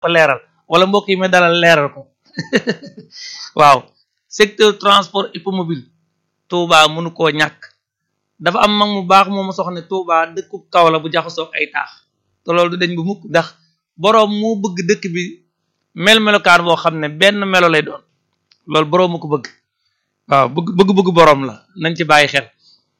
ko leeral wala mbokk yi ma dalal leeral ko waaw secteur transport hippomobile Touba mënu koo ñàkk dafa am mag mu baax moom ma soxne Touba dëkku kaw la bu jaxasoo ay taax te loolu du dañ bu mukk ndax boroom moo bëgg dëkk bi mel melokaan boo xam ne benn melo lay doon loolu boroom ma ko bëgg waaw bëgg bëgg-bëgg boroom la nañ ci bàyyi xel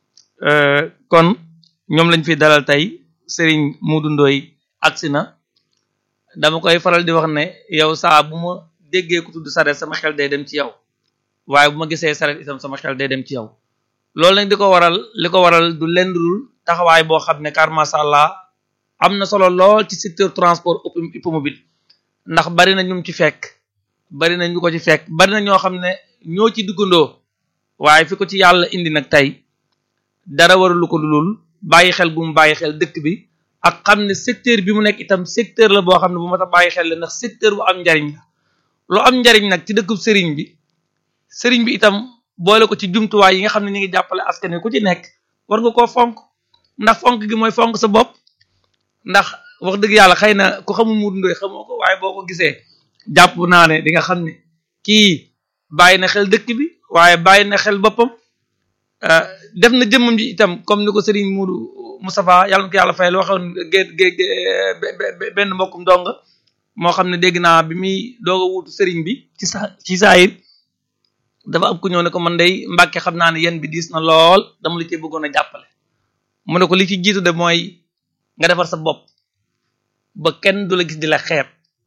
kon ñoom lañ fi dalal tey Serigne Modou Ndoye agsi na dama koy faral di wax ne yow saa bu ma déggee ku tudd saret sama xel day dem ci yow waaye bu ma gisee saret itam sama xel day dem ci yow loolu nag di ko waral li ko waral du lenn dul taxawaay boo xam ne car masha Allah am na solo lool ci secteur transport hippomobile ndax bari na ñum ci fekk bari na ñu ko ci fekk bari na ñoo xam ne ñoo ci duggandoo waaye fi ko ci yàlla indi nag tey dara waralu ko dulul bàyyi xel bu mu bàyyi xel dëkk bi ak xam ne secteur bi mu nekk itam secteur la boo xam ne bu ma tax bàyyi xel la ndax secteur bu am njariñ la lu am njariñ nag ci dëkkub sëriñ bi sëriñ bi itam boole ko ci jumtuwaay yi nga xam ne ñu ngi jàppale askan wi ku ci nekk war nga koo fonk ndax fonk gi mooy fonk sa bopp ndax wax dëgg yàlla xëy na ku xamul Modou Ndoye xamoo ko waaye boo ko gisee jàpp naa ne di nga xam ne kii bàyyi na xel dëkk bi waaye bàyyi na xel boppam def na jëmmam ji itam comme ni ko Serigne Modou Moustapha yàlla na ko yàlla fayal waxoon gé gé benn mbokkum dong moo xam ne dégg naa bi muy doog a wuutu Serigne bi ci sa ci saayir dafa am ku ñëw ne ko man day Mbàkke xam naa ne yéen bi diis na lool dama la cee bëggoon a jàppale mu ne ko li ci jiitu de mooy nga defar sa bopp ba kenn du la gis di la xeeb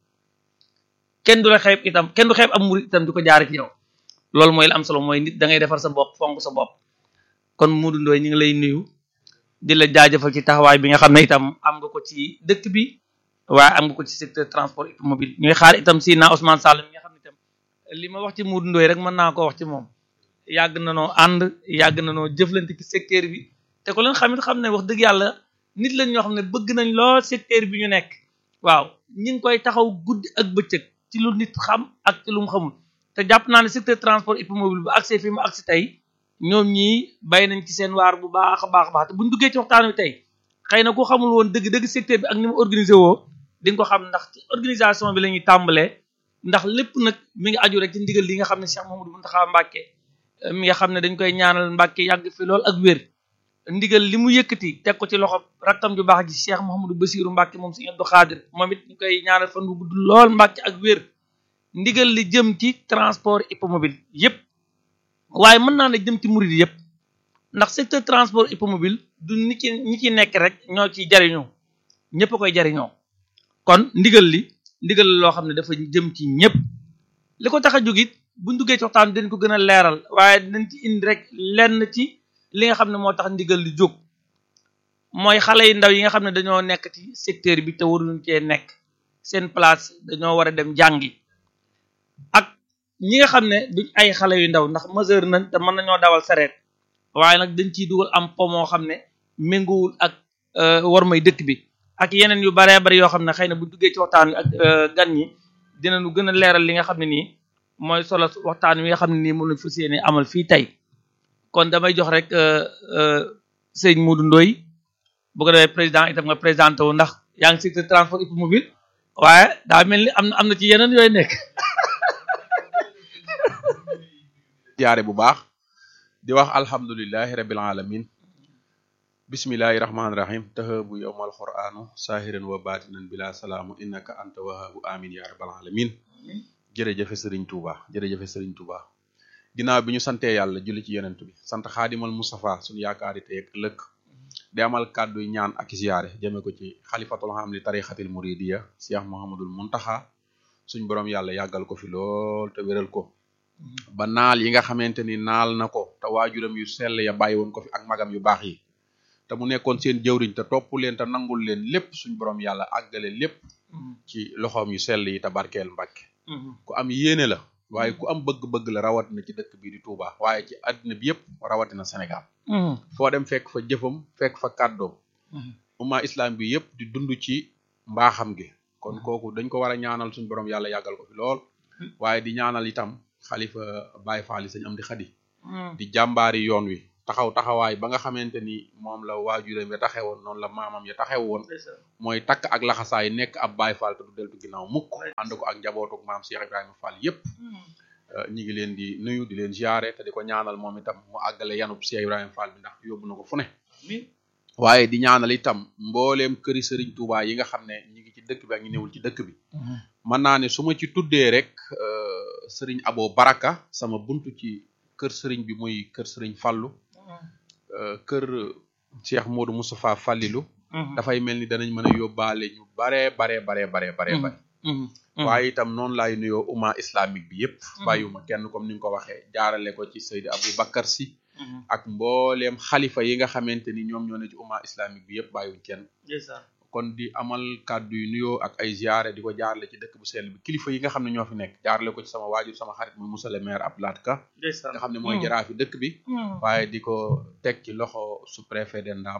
kenn du la xeeb itam kenn du xeeb am murid itam di ko jaare ci yow loolu mooy la am solo mooy nit da ngay defar sa bopp fonk sa bopp kon Modou Ndoye ñu ngi lay nuyu di la jaajëfal ci taxawaay bi nga xam ne itam am nga ko ci dëkk bi waaye am nga ko ci secteur transport hippomobile ñuy xaar itam si naa Ousmane Sall mi nga xam ne itam li ma wax ci Modou Ndoye rek mën naa ko wax ci moom yàgg na noo ànd yàgg na noo jëflante ci secteur bi te ko leen xamit xam ne wax dëgg yàlla nit lañ ñoo xam ne bëgg nañ lool secteur bi ñu nekk waaw ñi ngi koy taxaw guddi ak bëccëg ci lu nit xam ak ci lu mu xamul te jàpp naa ne secteur transport hippomobile bu accès fi mu accès tey ñoom ñii bay nañ ci seen waar bu baax a baax a baax te buñ duggee ci waxtaan wi tey xëy na ku xamul woon dëgg dëgg secteur bi ak ni mu organisé woo di nga ko xam ndax ci organisation bi la ñuy tàmbalee ndax lépp nag mi ngi aju rek ci ndigal li nga xam ne Cheikh Mamadou Mountakha Mbacké mi nga xam ne dañ koy ñaanal Mbacké yàgg fi lool ak wér ndigal li mu yëkkati teg ko ci loxo rakkam ju baax ji Cheikh Mouhamadou Bassirou Mbacké moom Serigne Abdou Khadir moom it ñu koy ñaanal fan bu gudd lool Mbacké ak wér ndigal li jëm ci transport hippomobile yépp waaye mën naa ne jëm ci murid yépp ndax secteur transport hippomobile du nit ci ñi ci nekk rek ñoo ciy jariñoo ñëpp a koy jariñoo kon ndigal li ndigal loo xam ne dafa jëm ci ñëpp li ko tax a jóg it buñ duggee ci waxtaan dañ ko gën a leeral waaye dinañ ci indi rek lenn ci li nga xam ne moo tax ndigal li jóg mooy xale yu ndaw yi nga xam ne dañoo nekk ci secteur bi te waruñu cee nekk seen place dañoo war a dem jàngi ak ñi nga xam ne duñ ay xale yu ndaw ndax majeur nañ te mën nañoo dawal sareet waaye nag dañ ciy dugal am po moo xam ne méngoowul ak war may dëkk bi ak yeneen yu baree bari yoo xam ne xëy na bu duggee ci waxtaan wi ak gan ñi dinañu gën a leeral li nga xam ne nii mooy solo waxtaan wi nga xam ne nii moom lañ fas yéene amal fii tey kon damay jox rek sëñ Modou Ndoye bu ko defee président itam nga présenté wu ndax yaa ngi secteur transport hippomobile waaye daa mel ni am na am na ci yeneen yooyu nekk jaare bu baax di wax alhamdulilahi rabbil alamin bismillahi rahmaani rahim tahabu yowmal qur'anu sahiran wa batinan bila salaamu innaka anta wahabu amin ya rabbal alamin jërëjëfe sëriñ Touba jërëjëfe sëriñ Touba ginnaaw bi ñu santee yàlla julli ci yonent bi sant xaadimal Mustafa suñu yaakaari tey ak ëllëg di amal kàddu ñaan ak ziyaare jëme ko ci xalifatul xam li tarixatil muridiya Cheikh Mouhamadul Muntaxa suñ borom yàlla yàggal ko fi lool te wéral ko ba naal yi nga xamante ni naal na ko te waajuram yu sell ya bàyyi woon ko fi ak magam yu baax yi te mu nekkoon seen jëwriñ te topp leen te nangul leen lépp suñ borom yàlla àggale lépp ci loxoom yu sell yi te barkeel Mbàkke ku am yéene la waaye ku am bëgg-bëgg la rawatina ci dëkk bii di Touba waaye ci àddina bi yëpp rawatina Sénégal foo dem fekk fa jëfam fekk fa kàddoom umma islam bi yëpp di dund ci mbaaxam gi kon kooku dañ ko war a ñaanal suñ borom yàlla yàggal ko fi lool waaye di ñaanal itam xalifa Baye Fall sëñ am di xadi di jàmbaari yoon wi taxaw taxawaay ba nga xamante ni moom la waajuram ya taxewoon noonu la maamam ya taxew woon mooy takk ak laxasaay nekk ab Baay Faal te du deltu ginnaaw mukk ànd ko ak njabootuk maam Cheikh Ibrahima Fall yépp ñi ngi leen di nuyu di leen ziare te di ko ñaanal moom itam mu àggale yanub Cheikh Ibrahima Fall bi ndax yóbbu na ko fu ne waaye di ñaanal itam mbooleem këri sëriñ Touba yi nga xam ne ñi ngi ci dëkk bi ak ñi newul ci dëkk bi mën naa ne su ma ci tuddee rek sëriñ Abo Baraka sama buntu ci kër sëriñ bi muy kër sëriñ Fallu kër Cheikh Modou Moustapha Fallilu dafay mel ni danañ mën a yóbbaale ñu baree baree baree baree baree bare waaye itam noonu laay nuyoo umma islamique bi yépp bàyyiwuma kenn comme ni nga ko waxee jaarale ko ci Seydi Abou Bakar si ak mbooleem xalifa yi nga xamante ni ñoom ñoo ne ci umma islamique bi yépp bàyyiwuñ kenn kon di amal kàddu yu nuyoo ak ay ziare di ko jaarale ci dëkk bu sell bi kilifa yi nga xam ne ñoo fi nekk jaarale ko ci sama waajur sama xarit muy monsieur le maire Abdoulaye Ka nga xam ne mooy jaraafi dëkk bi waaye di ko teg ci loxo sous-préfet de Ndam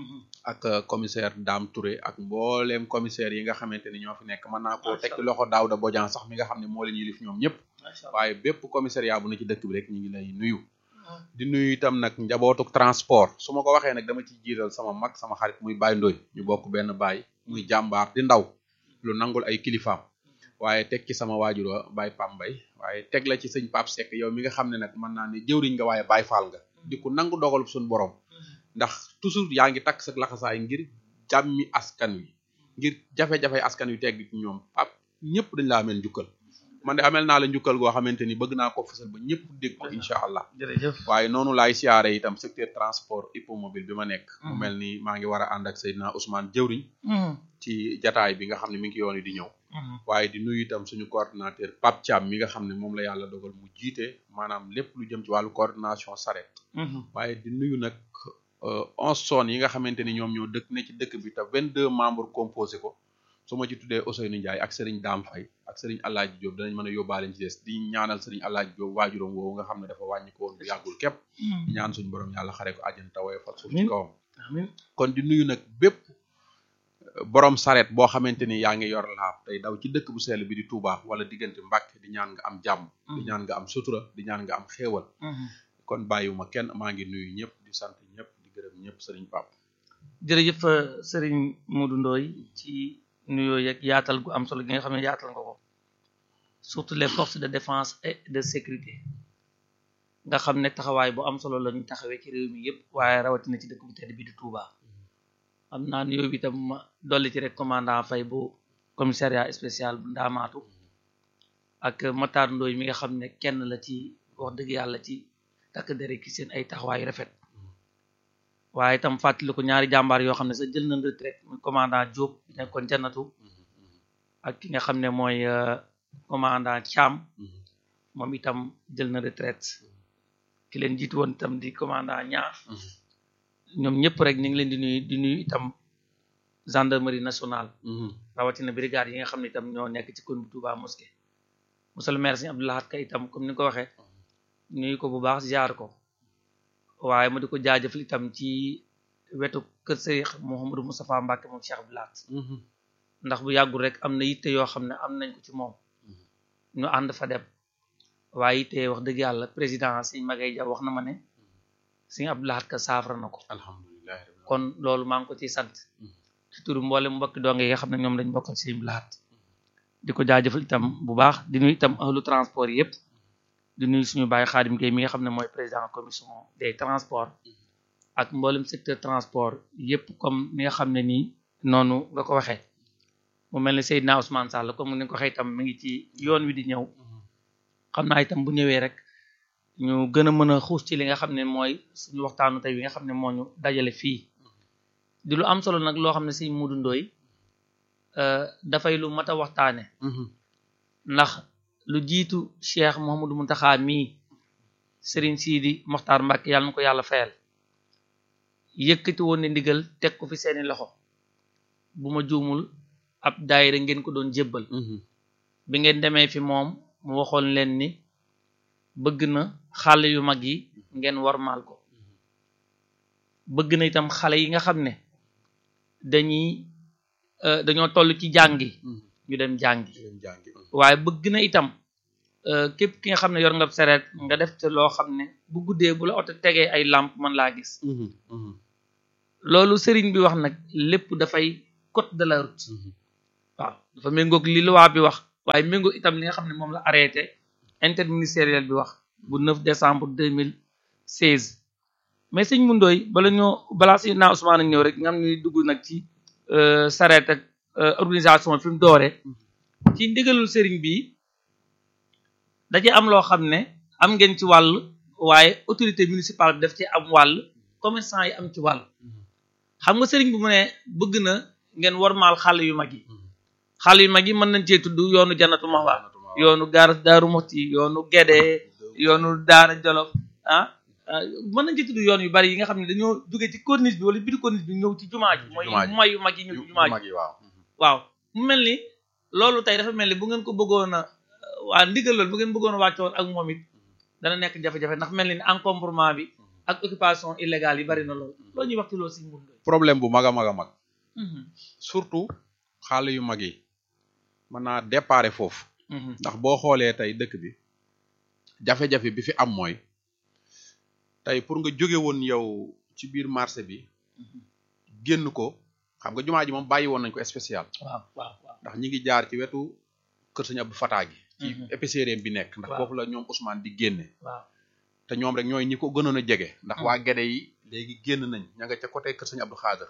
ak commissaire Dame Touré ak mbooleem commissaire yi nga xamante ni ñoo fi nekk mën naa koo teg ci loxo Daouda Bodian sax mi nga xam ne moo leen yilif ñoom ñëpp waaye bépp commissariat bu na ci dëkk bi rek ñu ngi lay nuyu di nuyu itam nag njabootuk transport su ma ko waxee nag dama ci jiital sama mag sama xarit muy Baye Ndoy ñu bokk benn baay muy jàmbaar di ndaw lu nangul ay kilifaam waaye teg ci sama waajur wa Baye Pambay waaye teg la ci sëñ Pape Seck yow mi nga xam ne nag mën naa ne jëwriñ nga waaye Baye Fall nga di ko nangu dogalub suñu borom ndax toujours yaa ngi takk sa laxasaay ngir jàmmi askan wi ngir jafe-jafe askan wi tegg ci ñoom pap ñëpp dañ laa ameel njukkal man de amel naa la njukkal goo xamante ni bëgg naa ko fësal ba ñëpp dégg ko incha allah jërëjëf waaye noonu laay siyaare itam secteur transport hippomobile bi ma nekk mu mel ni maa ngi war a ànd ak Seydina Ousmane jëwriñ ci jataay bi nga xam ne mi ngi yoon yi di ñëw waaye di nuyu itam suñu coordinateur Pape Thiam mi nga xam ne moom la yàlla dogal mu jiite maanaam lépp lu jëm ci wàllu coordination saret waaye di nuyu nag onze zones yi nga xamante ni ñoom ñoo dëkk ne ci dëkk bi te vingt deux membres composé ko su ma ci tuddee Ousseynou Ndiaye ak Serigne Dame Faye ak Serigne Alaaji Diop danañ mën a yóbbaale ci des di ñaanal Serigne Alaaji Diop waajuram woowu nga xam ne dafa wàññi ko woon bu yàggul képp ñaan suñu borom yàlla xare ko àjjana tawee fat suuf ci kawam kon di nuyu nag bépp borom saret boo xamante ni yaa ngi yor laab tey daw ci dëkk bu sell bi di Touba wala diggante Mbàkke di ñaan nga am jàmm di ñaan nga am sutura di ñaan nga am xéewal kon bàyyiwuma kenn maa ngi nuyu ñëpp di sant ñëpp di gërëm ñëpp Serigne Pape jërëjëf Serigne Modou Ndoye ci nuyoo yeeg yaatal gu am solo gi nga xam ne yaatal nga ko surtout les forces de défense et de sécurité nga xam ne taxawaay bu am solo la ñu taxawee ci réew mi yëpp waaye rawatina ci dëkk bu tedd bi di Touba am naa nuyoo bi itam ma dolli ci rek commandant Faye bu commissariat spécial bu Ndaamaatu ak Matar Ndoye mi nga xam ne kenn la ci wax dëgg yàlla ci takk dere ki seen ay taxawaay rafet waaye itam fàttali ko ñaari jàmbaar yoo xam ne sax jël nañ retraite muy commandant Diop bi nekkoon jannatu ak ki nga xam ne mooy commandant Thiam moom itam jël na retraite ki leen jiitu woon itam di commandant ñaar ñoom ñëpp rek ñu ngi leen di nuyu di nuyu itam gendarmerie nationale rawatina brigade yi nga xam ne itam ñoo nekk ci commune bu Touba Mosquée monsieur le maire Serigne Abdou Lahad Ka itam comme ni nga ko waxee nuyu ko bu baax ziar ko waaye ma di ko jaajëfal itam ci wetu kër Serigne Mouhamadou Moustapha Mbacke moom Cheikh Abdou Lahad ndax bu yàggul rek am na yitte yoo xam ne am nañ ko ci moom ñu ànd fa dem waaye yitte wax dëgg yàlla président Serigne Magay Dia wax na ma ne Serigne Abdou Lahad Ka saafara na ko alhamdulilah kon loolu maa ngi ko ciy sant ci turu mboolem mbokki donge yi nga xam ne ñoom lañ bokkal Serigne Abdou Lahad di ko jaajëfal itam bu baax di nuyu itam ahlu transport yëpp di nuyu suñu bàyyi Xaadim Gueye mi nga xam ne mooy président commission des transports ak mboolem secteur transport yëpp comme ni nga xam ne nii noonu nga ko waxee mu mel ni Seydina Ousmane Sall comme ni nga ko waxee itam mi ngi ci yoon wi di ñëw xam naa itam bu ñëwee rek ñu gën a mën a xuus ci li nga xam ne mooy suñu waxtaanu tey wi nga xam ne moo ñu dajale fii di lu am solo nag loo xam ne si Modou Ndoye dafay lu mat a waxtaane ndax lu jiitu Cheikh Mouhamadou Mountakha mii Serigne Sidi Mokhtar Mbacke yàlla na ko yàlla fayal yëkkati woon ne ndigal teg ko fi seeni loxo bu ma juumul ab daayira ngeen ko doon jébbal bi ngeen demee fi moom mu waxoon leen ni bëgg na xale yu mag yi ngeen warmaal ko bëgg na itam xale yi nga xam ne dañuy dañoo toll ci jàngi ñu dem jàngi waaye bëgg na itam képp ki nga xam ne yor nga sareet nga def te loo xam ne bu guddee bu la oto tegee ay lampe mën laa gis loolu sëriñ bi wax nag lépp dafay code de la route waaw dafa méngoog li loi bi wax waaye méngoog itam li nga xam ne moom la arrêté interministériel bi wax bu 9 décembre 2016 mais sëñ Moundoy bala ñoo balaa si naa Ousmane ñëw rek nga xam ne dugg nag ci sareet ak organisation fi mu dooree ci ndigalul sëriñ bi da ci am loo xam ne am ngeen ci wàll waaye autorité municipale bi daf ci am wàll commerçant yi am ci wàll xam nga sëriñ bi mu ne bëgg na ngeen warmaal xàll yu mag yi xàll yu mag yi mën nañ cee tudd yoonu Janatu Mahwa yoonu Gaaras Daaru Muxti yoonu Gede yoonu Daara Jolof ah mën nañ ci tudd yoon yu bari yi nga xam ne dañoo jóge ci corniche bi wala biir corniche bi ñëw ci jumaa ji mooy mooy yu mag yi ñëw ci jumaa ji waaw mu mel ni loolu tey dafa mel ni bu ngeen ko bëggoon a waa ndigal loolu bu ngeen bëggoon a wàccoon ak moom it dana nekk jafe-jafe ndax mel ni encombrement bi ak occupation illégale yi bari na loolu loo ñuy wax ci loolu si mun problème bu mag a mag a mag surtout xaal yu mag yi mën naa déparé foofu ndax boo xoolee tey dëkk bi jafe-jafe bi fi am mooy tey pour nga jóge woon yow ci biir marché bi génn ko xam nga jumaa ji moom bàyyi woon nañ ko spécial waaw waaw waaw ndax ñi ngi jaar ci wetu kër Sëñ Abdou Fatah gi ci épicerie bi nekk ndax foofu la ñoom Ousmane di génne waaw te ñoom rek ñooy ñi ko gënoon a jege ndax waa Gede yi léegi génn nañ ña nga ca côté kër Sëñ Abdou Khader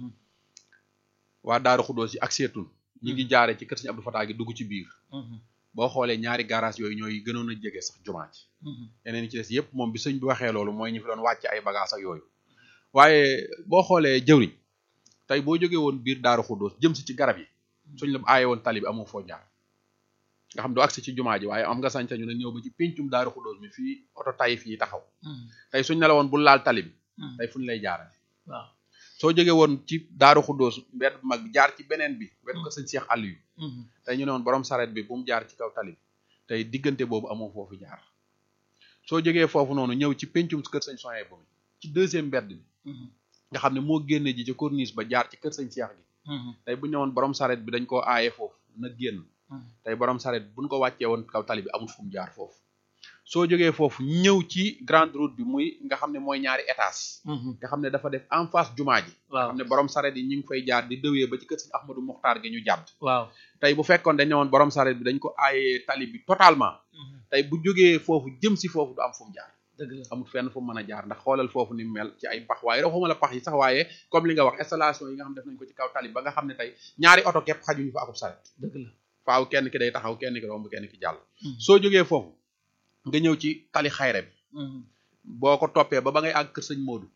waa Daaru Xuddoos yi ak seetun ñi ngi jaare ci kër Sëñ Abdou Fatah gi dugg ci biir boo xoolee ñaari garage yooyu ñooy gënoon a jege sax jumaa ji yeneen ci des yëpp moom bi sëñ bi waxee loolu mooy ñu fi doon wàcc ay bagage ak yooyu waaye boo xoolee jëwriñ tey boo jógee woon biir Daaru Xuddoos jëm si ci garab yi suñ la aaye woon tali bi amoo foo jaar nga xam doo agsi ci jumaa ji waaye am nga sañ ñu ne ñëw ba ci péncum Daaru Xuddoos mi fii oto tay fii taxaw tey suñ ne la woon bu laal tali bi tey fu ñu lay jaarale waaw soo jógee woon ci Daaru Xuddoos mbedd bu mag bi jaar ci beneen bi wetu ko sëñ Cheikh Aliou tey ñu ne woon borom saret bi bu mu jaar ci kaw tali bi tey diggante boobu amoo foofu jaar soo jógee foofu noonu ñëw ci péncum kër sëñ soye bu mi ci deuxième mbedd bi nga xam ne moo génne ji ci corniche ba jaar ci kër sëñ Cheikh gi tey bu ñu ne woon borom saret bi dañ koo aaye foofu na génn tey borom saret buñ ko wàccee woon kaw tali bi amul fu mu jaar foofu soo jógee foofu ñëw ci grande route bi muy nga xam ne mooy ñaari étage nga xam ne dafa def en face jumaa ji waaw xam ne borom saret yi ñu ngi fay jaar di dëwee ba ci kër sëñ Ahmadou Mokhtar gi ñu jàdd waaw tey bu fekkoon dañ ne woon borom saret bi dañ ko aayee tali bi totalement tey bu jógee foofu jëm si foofu du am fu mu jaar dëgg la amul fenn fu mu mën a jaar ndax xoolal foofu ni mel ci ay pax waaye waxuma la pax yi sax waaye comme li nga wax installation yi nga xam def nañ ko ci kaw tali ba nga xam ne tey ñaari oto képp xajuñu fa akub saret dëgg la faaw kenn ki day taxaw kenn ki romb kenn ki jàll soo jógee foofu nga ñëw ci tali xayre bi boo ko toppee ba ba ngay àgg kër sëñ Modou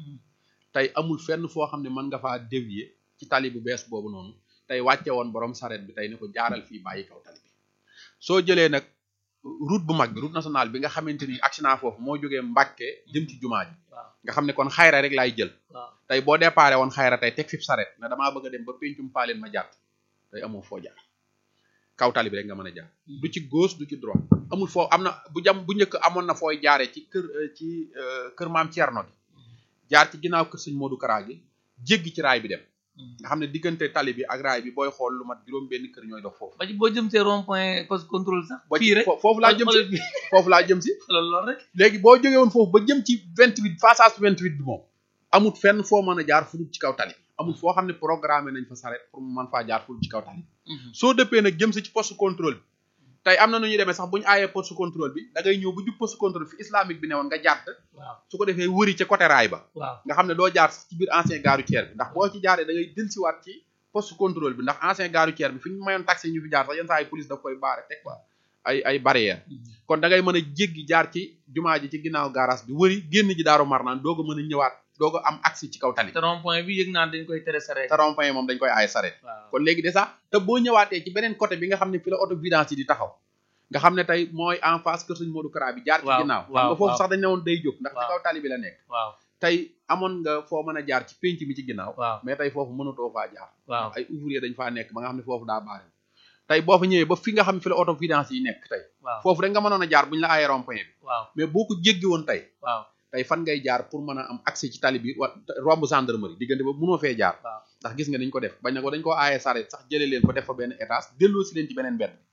tey amul fenn foo xam ne mën nga faa dévier ci tali bu bees boobu noonu tey wàcce woon borom saret bi tey ne ko jaaral fii bàyyi kaw tali bi soo jëlee nag route bu mag bi route nationale bi nga xamante ni accident foofu moo jógee Mbàkke jëm ci jumaa ji waaw nga xam ne kon xayra rek laay jël waaw tey boo déparé woon xayra tey teg fi saret ne damaa bëgg a dem ba péncum paaleen ma jàtt tey amoo foo jaar kaw tali bi rek nga mën a jaar du ci gauche du ci droite amul foo am na bu jam bu njëkk amoon na fooy jaaree ci kër ci kër maam Thierno gi jaar ci ginnaaw kër sëñ Modou Kara gi jéggi ci raay bi dem nga xam ne diggante tali bi ak raay bi booy xool lu mat juróom benn kër ñooy dox foofu ba ci boo jëm see rond point poste contrôle sax ba fii ci rek fo- foofu laa jëm si foofu laa jëm si loolu loolu rek léegi boo jógee woon foofu ba jëm ci vingt huit passage vingt huit bi moom amul fenn foo mën a jaar fu dul ci kaw tali amul foo xam ne programmé nañ fa saret pour mu mën faa jaar fu dul ci kaw tali soo dëppee nag jëm si ci poste contrôle bi tey am na nu ñuy demee sax bu ñu aayee poste contrôle bi da ngay ñëw bu jub poste contrôle fi islamique bi ne woon nga jàdd waaw su ko defee wëri ca côté raay ba waaw nga xam ne doo jaar sax ci biir ancien gare routière bi ndax boo ci jaaree da ngay dellusiwaat ci poste contrôle bi ndax ancien gare routière bi fi ñu mayoon taxi ñu fi jaar sax yenn saa ay police daf koy baare teg quoi ay ay barrière kon da ngay mën a jéggi jaar ci jumaa ji ci ginnaaw garage bi wëri génn ji daaru marnaan doog a mën a ñëwaat doog a am accès ci kaw tali te rond point bi yëg naa dañ koy tere sareet te rond-point moom dañ koy aaye saret waaw kon léegi déjà te boo ñëwaatee ci beneen côté bi nga xam ne fi la auto vidange yi di taxaw nga xam ne tey mooy en face kër sëñ Modou Kara bi jaar ci Waaw, ginnaaw xam waaw, nga foofu waaw. sax dañ ne woon day jóg ndax ci Waaw. kaw tali bi la nekk waaw tey amoon nga foo mën a jaar ci pénc mi ci ginnaaw waaw mais tey foofu mënatoo faa jaar waaw ay ouvrier dañ faa nekk ba nga xam ne foofu daa baare tey boo fa ñëwee ba fi nga xam ne fi la auto vidange yi nekk tey waaw foofu rek nga mënoon a jaar bu ñu la aayee rond-point bi waaw mais boo ko jéggi woon tey waaw tey fan ngay jaar pour mën a am accès ci tali bi wa romb gendarmerie diggante ba mënoo fee jaar waaw ndax gis nga dañ ko def bañ na ko dañ ko aaye saret sax jëlee leen ko def fa benn étage delloo si leen ci beneen mbedd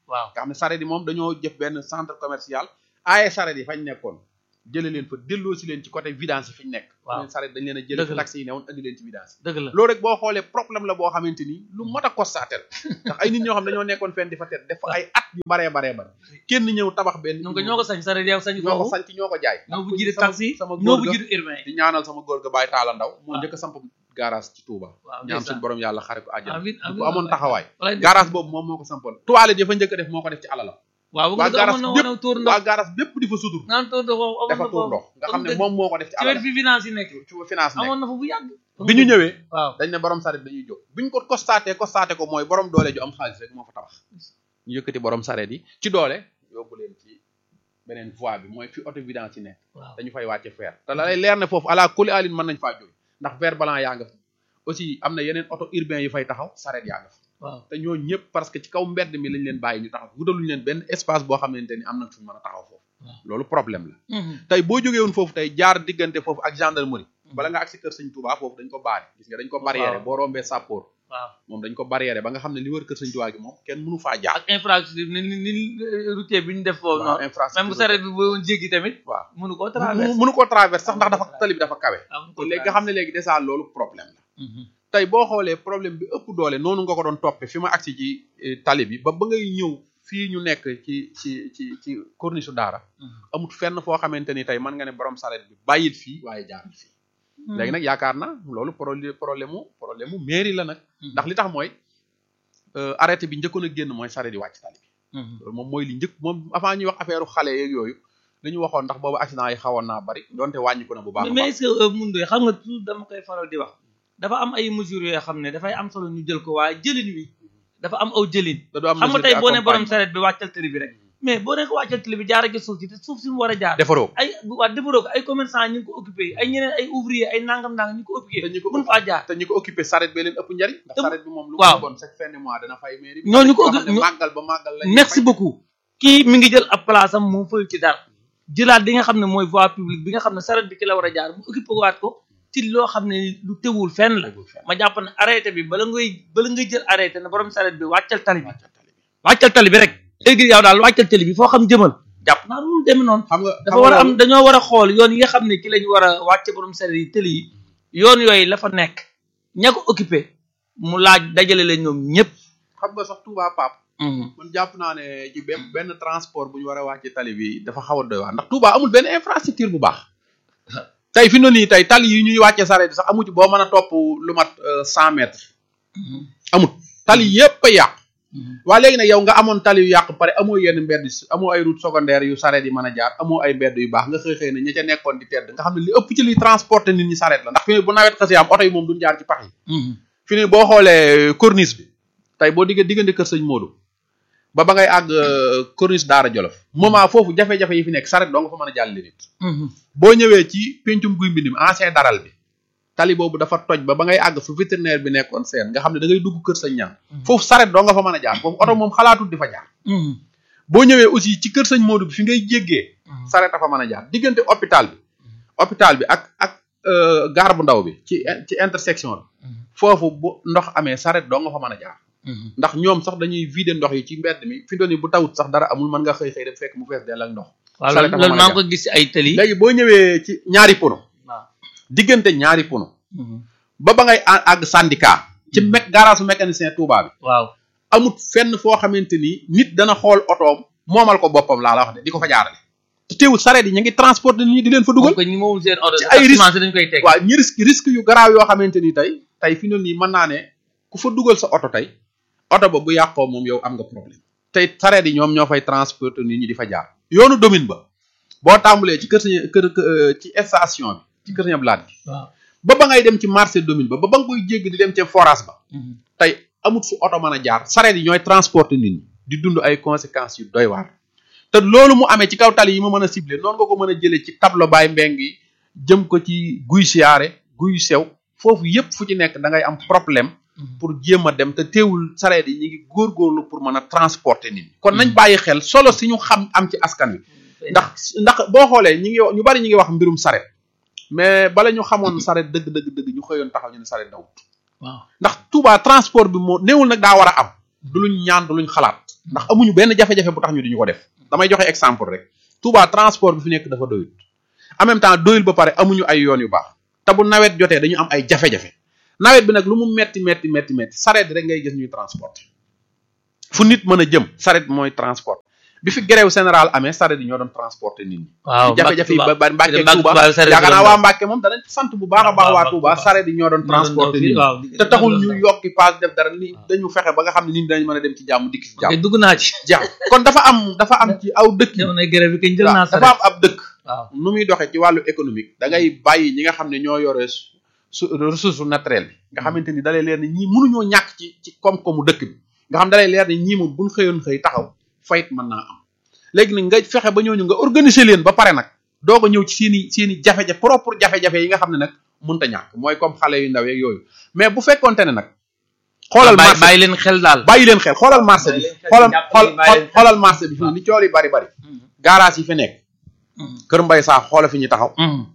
waaw nga xam ne saret yi moom dañoo jëf benn centre commercial aaye saret yi fañ nekkoon jële leen fa delloo si leen ci côté vidange yi fi ñu nekk Waaw. leen saret dañ leen a jële Dëgg fi la. taxi yi newoon andi leen ci vidange dëgg la loolu rek boo xoolee problème la boo xamante ni lu mat a constaté la ndax ay nit ñoo xam dañoo nekkoon fenn di fa tet def fa ay at yu baree baree bare kenn ñëw tabax benn ñoo ko ñoo ko sañ sare yow sañ ñoo ko foofu sanc ñoo ko jaay ñoo bu ndax jiite sama- taxi sama ñoo góor bu ga jiite urbain yi di ñaanal sama góor ga Baye Talla Ndaw moo waaw. njëkk a samp garage ci Touba waaw ñaan suñu borom yàlla xare ko àjjana amiin bu amiin ko amoon taxawaay walaay garage boobu moom moo ko sampoon toilette ya fa njëkk a def moo ko def ci alalam waaw bu waa nga garage amoon na bépp wane tuur ndox waa garage bépp di fa sutur naan tuur ndox foofu amoon dafa na tuur foofu ndox nga xam ne dëgg. moom moo ko def ci ci wet alalam fi finance yi nekk ci finance nekk amoon na fa bu yàgg bi ñu ñëwee waaw dañ ne borom saret dañuy jóg bi ñu ko constaté constaté ko mooy borom doole ju am xaalis rek moo fa tabax ñu yëkkati borom saret yi ci doole yóbbu leen ci beneen voie bi mooy fi auto vidange yi nekk waaw dañu fay wàcce fer te la lay leer ne foofu ala kuli alin mën nañ faa jóg ndax fer blanc yaa nga fa aussi am na yeneen auto urbain yi fay taxaw saret yaa nga fa waaw te ñoo ñëpp parce que ci kaw mbedd mi lañ leen bàyyi ñu taxaw wutaluñu leen benn espace boo xamante ni am nañ fu ñu mën a taxaw foofu Waaw. loolu problème la Mhm. tey boo jógee woon foofu tey jaar diggante foofu ak gendarmerie bala nga agsi kër sëñ Touba foofu dañ ko baare gis nga dañ ko barrière Waaw. boo rombee sàppoor waaw moom dañ ko barrière ba nga xam ne li wër kër sëñ Touba gi moom kenn mënu faa jaar ak infrastructure ni ni ni routier bi ñu def foofu waaw noonu infrastructure même bu saret bi boo jéggi tamit waaw mënu koo mu- traverse mënu koo traverse sax ndax dafa tali bi dafa kawe waaw mënu koo léegi nga xam ne léegi déjà loolu problème la Mhm. tey boo xoolee problème bi ëpp doole noonu nga ko doon toppe fi ma agsi ci eh, tali bi ba ba ngay ñëw fii ñu nekk ci ci ci ci corniche su daara Mhm. amut fenn foo xamante ni tey mën nga ne borom saret bi bàyyil fii waaye jaaral fii léegi nag yaakaar na loolu problème problème mu problème mu mairie la nag ndax li tax mooy euh, arrêté bi njëkkoon a génn mooy saret yi wàcc tali bi Mhm. loolu moom mooy li njëkk moom avant ñuy wax affaire xale yeeg yooyu li ñu waxoon ndax boobu accident yi xawoon naa bari donte wàññiku na bu baax a mais baax est-ce que mun doy xam nga toujours dama koy faral di wax dafa am ay mesures yoo xam ne dafay am solo ñu jël ko waaye jëlin wi dafa am aw jëlin da du am xam nga mesure tey boo ne borom d'accompagnement. saret bi wàccal tëli bi rek mais boo ne ko wàccal tëli bi jaara ci suuf si te suuf si mu war a jaar defaroo ko ay waa defaroo ko ay commerçant ñu ngi ko occupé ay ñeneen ay ouvrier ay nangam nangam ñu ko occupé te ñu ko mun faa jaar te ñi ko occupé saret bee leen ëpp njariñ ndax Te- saret bi moom lu waaw. mu bon chaque fin de mois dana fay mairie bi ñooñu ko yoo xam ne ñu- màggal ba màggal la merci beaucoup kii mi ngi jël ab place am moom fayu ci dara jëlaat li nga xam ne mooy voie publique bi nga xam ne saret bi ki la war a jaar mu occupé waat ko ci loo xam ne lu teewul fenn la ma jàpp ne arrêté bi bala ngay bala ngay jël arrêté ne borom saret bi wàccal tali bi wàccal tali bi rek léegi yow daal wàccal tali bi foo xam jëmal jàpp naa loolu demee noonu xam nga dafa war a am dañoo war a xool yoon yi nga xam ne ki lañ war a wàcce borom saret yi tëli yi yoon yooyu la fa nekk ña ko occupé mu laaj dajale leen ñoom ñëpp xam nga sax Touba Pape man jàpp naa ne ci benn benn transport bu ñu war a wàcce tali bi dafa xaw a doy waar ndax Touba amul benn infrastructure bu baax tey fi mu ne nii tey tali yi ñuy wàcce saret bi sax amu ci boo mën a topp lu mat cent mètres amut tali yépp a yàqu waa léegi nag yow nga amoon tali yu yàqu pare amoo yenn mbedd amoo ay route secondaire yu saret yi mën a jaar amoo ay mbedd yu baax nga xëy xëy ne ña ca nekkoon di tedd nga xam ne li ëpp ci liy transporter nit ñi saret la ndax fi ne bu nawet xasee am oto yi moom duñ jaar ci pax yi fi ne boo xoolee corniche bi tey boo digg diggante kër sëñ Modou ba ba ngay àgg corniche Daara Jolof moment foofu jafe-jafe yi fi nekk saret doo nga fa mën a jàll nit boo ñëwee ci pencum guy mbind mi ancien daral bi tali boobu dafa toj ba ba ngay àgg fu vétérinaire bi nekkoon seen nga xam ne da ngay dugg kër sëñ ñaan foofu saret doo nga fa mën a jaar foofu oto moom xalaatul di fa jaar boo ñëwee aussi ci kër sëñ Modou bi fi ngay jéggee saret a fa mën a jaar diggante hôpital bi hôpital bi ak ak gaar bu ndaw bi ci ci intersection bi foofu bu ndox amee saret doo nga fa mën a jaar ndax ñoom sax dañuy vider ndox yi ci mbedd mi fi doon bu tawut sax dara amul mën nga xëy xëy dem fekk mu fees dell ak ndox waaw Saret dafa loolu mën a maa ngi jaar. ko gis ci ay tëli léegi boo ñëwee ci ñaari pono waaw diggante ñaari pono ba ba ngay à- àgg syndicat ci mec garage su mécanicien Touba bi waaw amut fenn foo xamante ni nit dana xool otoom moomal ko boppam laa la wax de di ko fa jaarale te teewul sareet yi ñu ngi transporter nit ñi di leen fa dugal ko ñi moomul seen oto ci ay risque taximan si dañ koy teg waaw ñi risque risque yu garaaw yoo xamante ni tey tey fi noonu nii mën naa ne ku fa dugal sa oto tey oto ba bu yàqoo moom yow am nga problème tey sareet yi ñoom ñoo fay transporter nit ñi di fa jaar yoonu domine ba boo tàmbalee ci kër sañ kër kër- ci station bi ci kër sañ blaat bi waaw ba ba ngay dem ci marché domine ba ba ba nga koy jégg di dem ca forage ba tey amut fu oto mën a jaar sareet yi ñooy transporter nit ñi di dund ay conséquences yu doy waar te loolu mu amee ci kaw tali yi ma mën a ciblé noonu nga ko mën a jëlee ci tableau baay mbeng yi jëm ko ci guy siyaare guy sew foofu yépp fu ci nekk da ngay am problème pour jéem a dem te teewul sareet yi ñu ngi góorgóorlu pour mën a transporter nit ñi kon nañ bàyyi xel solo si ñu xam am ci askan wi ndax ndax boo xoolee ñi ngi ñu bari ñi ngi wax mbirum sareet mais bala ñu xamoon sareet dëgg dëgg dëgg ñu xëyoon taxaw ñu ne sareet dawut waaw ndax Touba transport bi moo néewul nag daa war a am du luñ ñaan du luñ xalaat ndax amuñu benn jafe-jafe bu tax ñu duñu ko def damay joxe exemple rek Touba transport bi fi nekk dafa doyul en même temps doyul ba pare amuñu ay yoon yu baax te bu nawet jotee dañu am ay jafe-jafe nawet bi nag lu mu metti metti metti metti sareet rek ngay gis ñuy transporter fu nit mën a jëm sareet mooy transport bi fi grève général amee sareet yi ñoo doon transporter nit ñi waaw jafe-jafe yi ba ba Mbàkke Mbàkke Touba Touba sareet yaakaar naa yi waa Mbàkke moom danañ sant bu baax a baax waa Touba sareet yi ñoo doon transporter nit ñi waaw te taxul ñu yokki paas def dara ni dañu fexe ba nga xam ne nit ñi dañ mën a dem ci jàmm dikk ci jàmm dugg naa ci jàmm kon dafa am dafa am ci aw dëkk yi jamonoy grève bi kañ jël naa dafa am ab dëkk waaw nu muy doxee ci wàllu économique da ngay bàyyi ñi nga xam ne ñoo yore su ressource naturelle bi nga xamante ni dalay leer ni ñii mënuñoo ñàkk ci ci koom-koomu dëkk bi nga xam dalay leer ni ñii moom buñ xëyoon xëy taxaw fayit mën naa am léegi nag nga fexe ba ñooñu nga organiser leen ba pare nag doog a ñëw ci seen i seen i jafe-jafe propre jafe-jafe yi nga xam ne nag mënta ñàkk mooy comme xale yu ndaw yeeg yooyu mais bu fekkonte ne nag xoolal bàyyi marché bàyyi leen xel daal bàyyi leen xel xoolal marché bi Bàyyi leen xel, xoolal jàppale, xool bàyyi leen xel. xoolal marché bi fi ni cool yi bari bari garage yi fi nekk kër mbay saa xoola fi ñu taxaw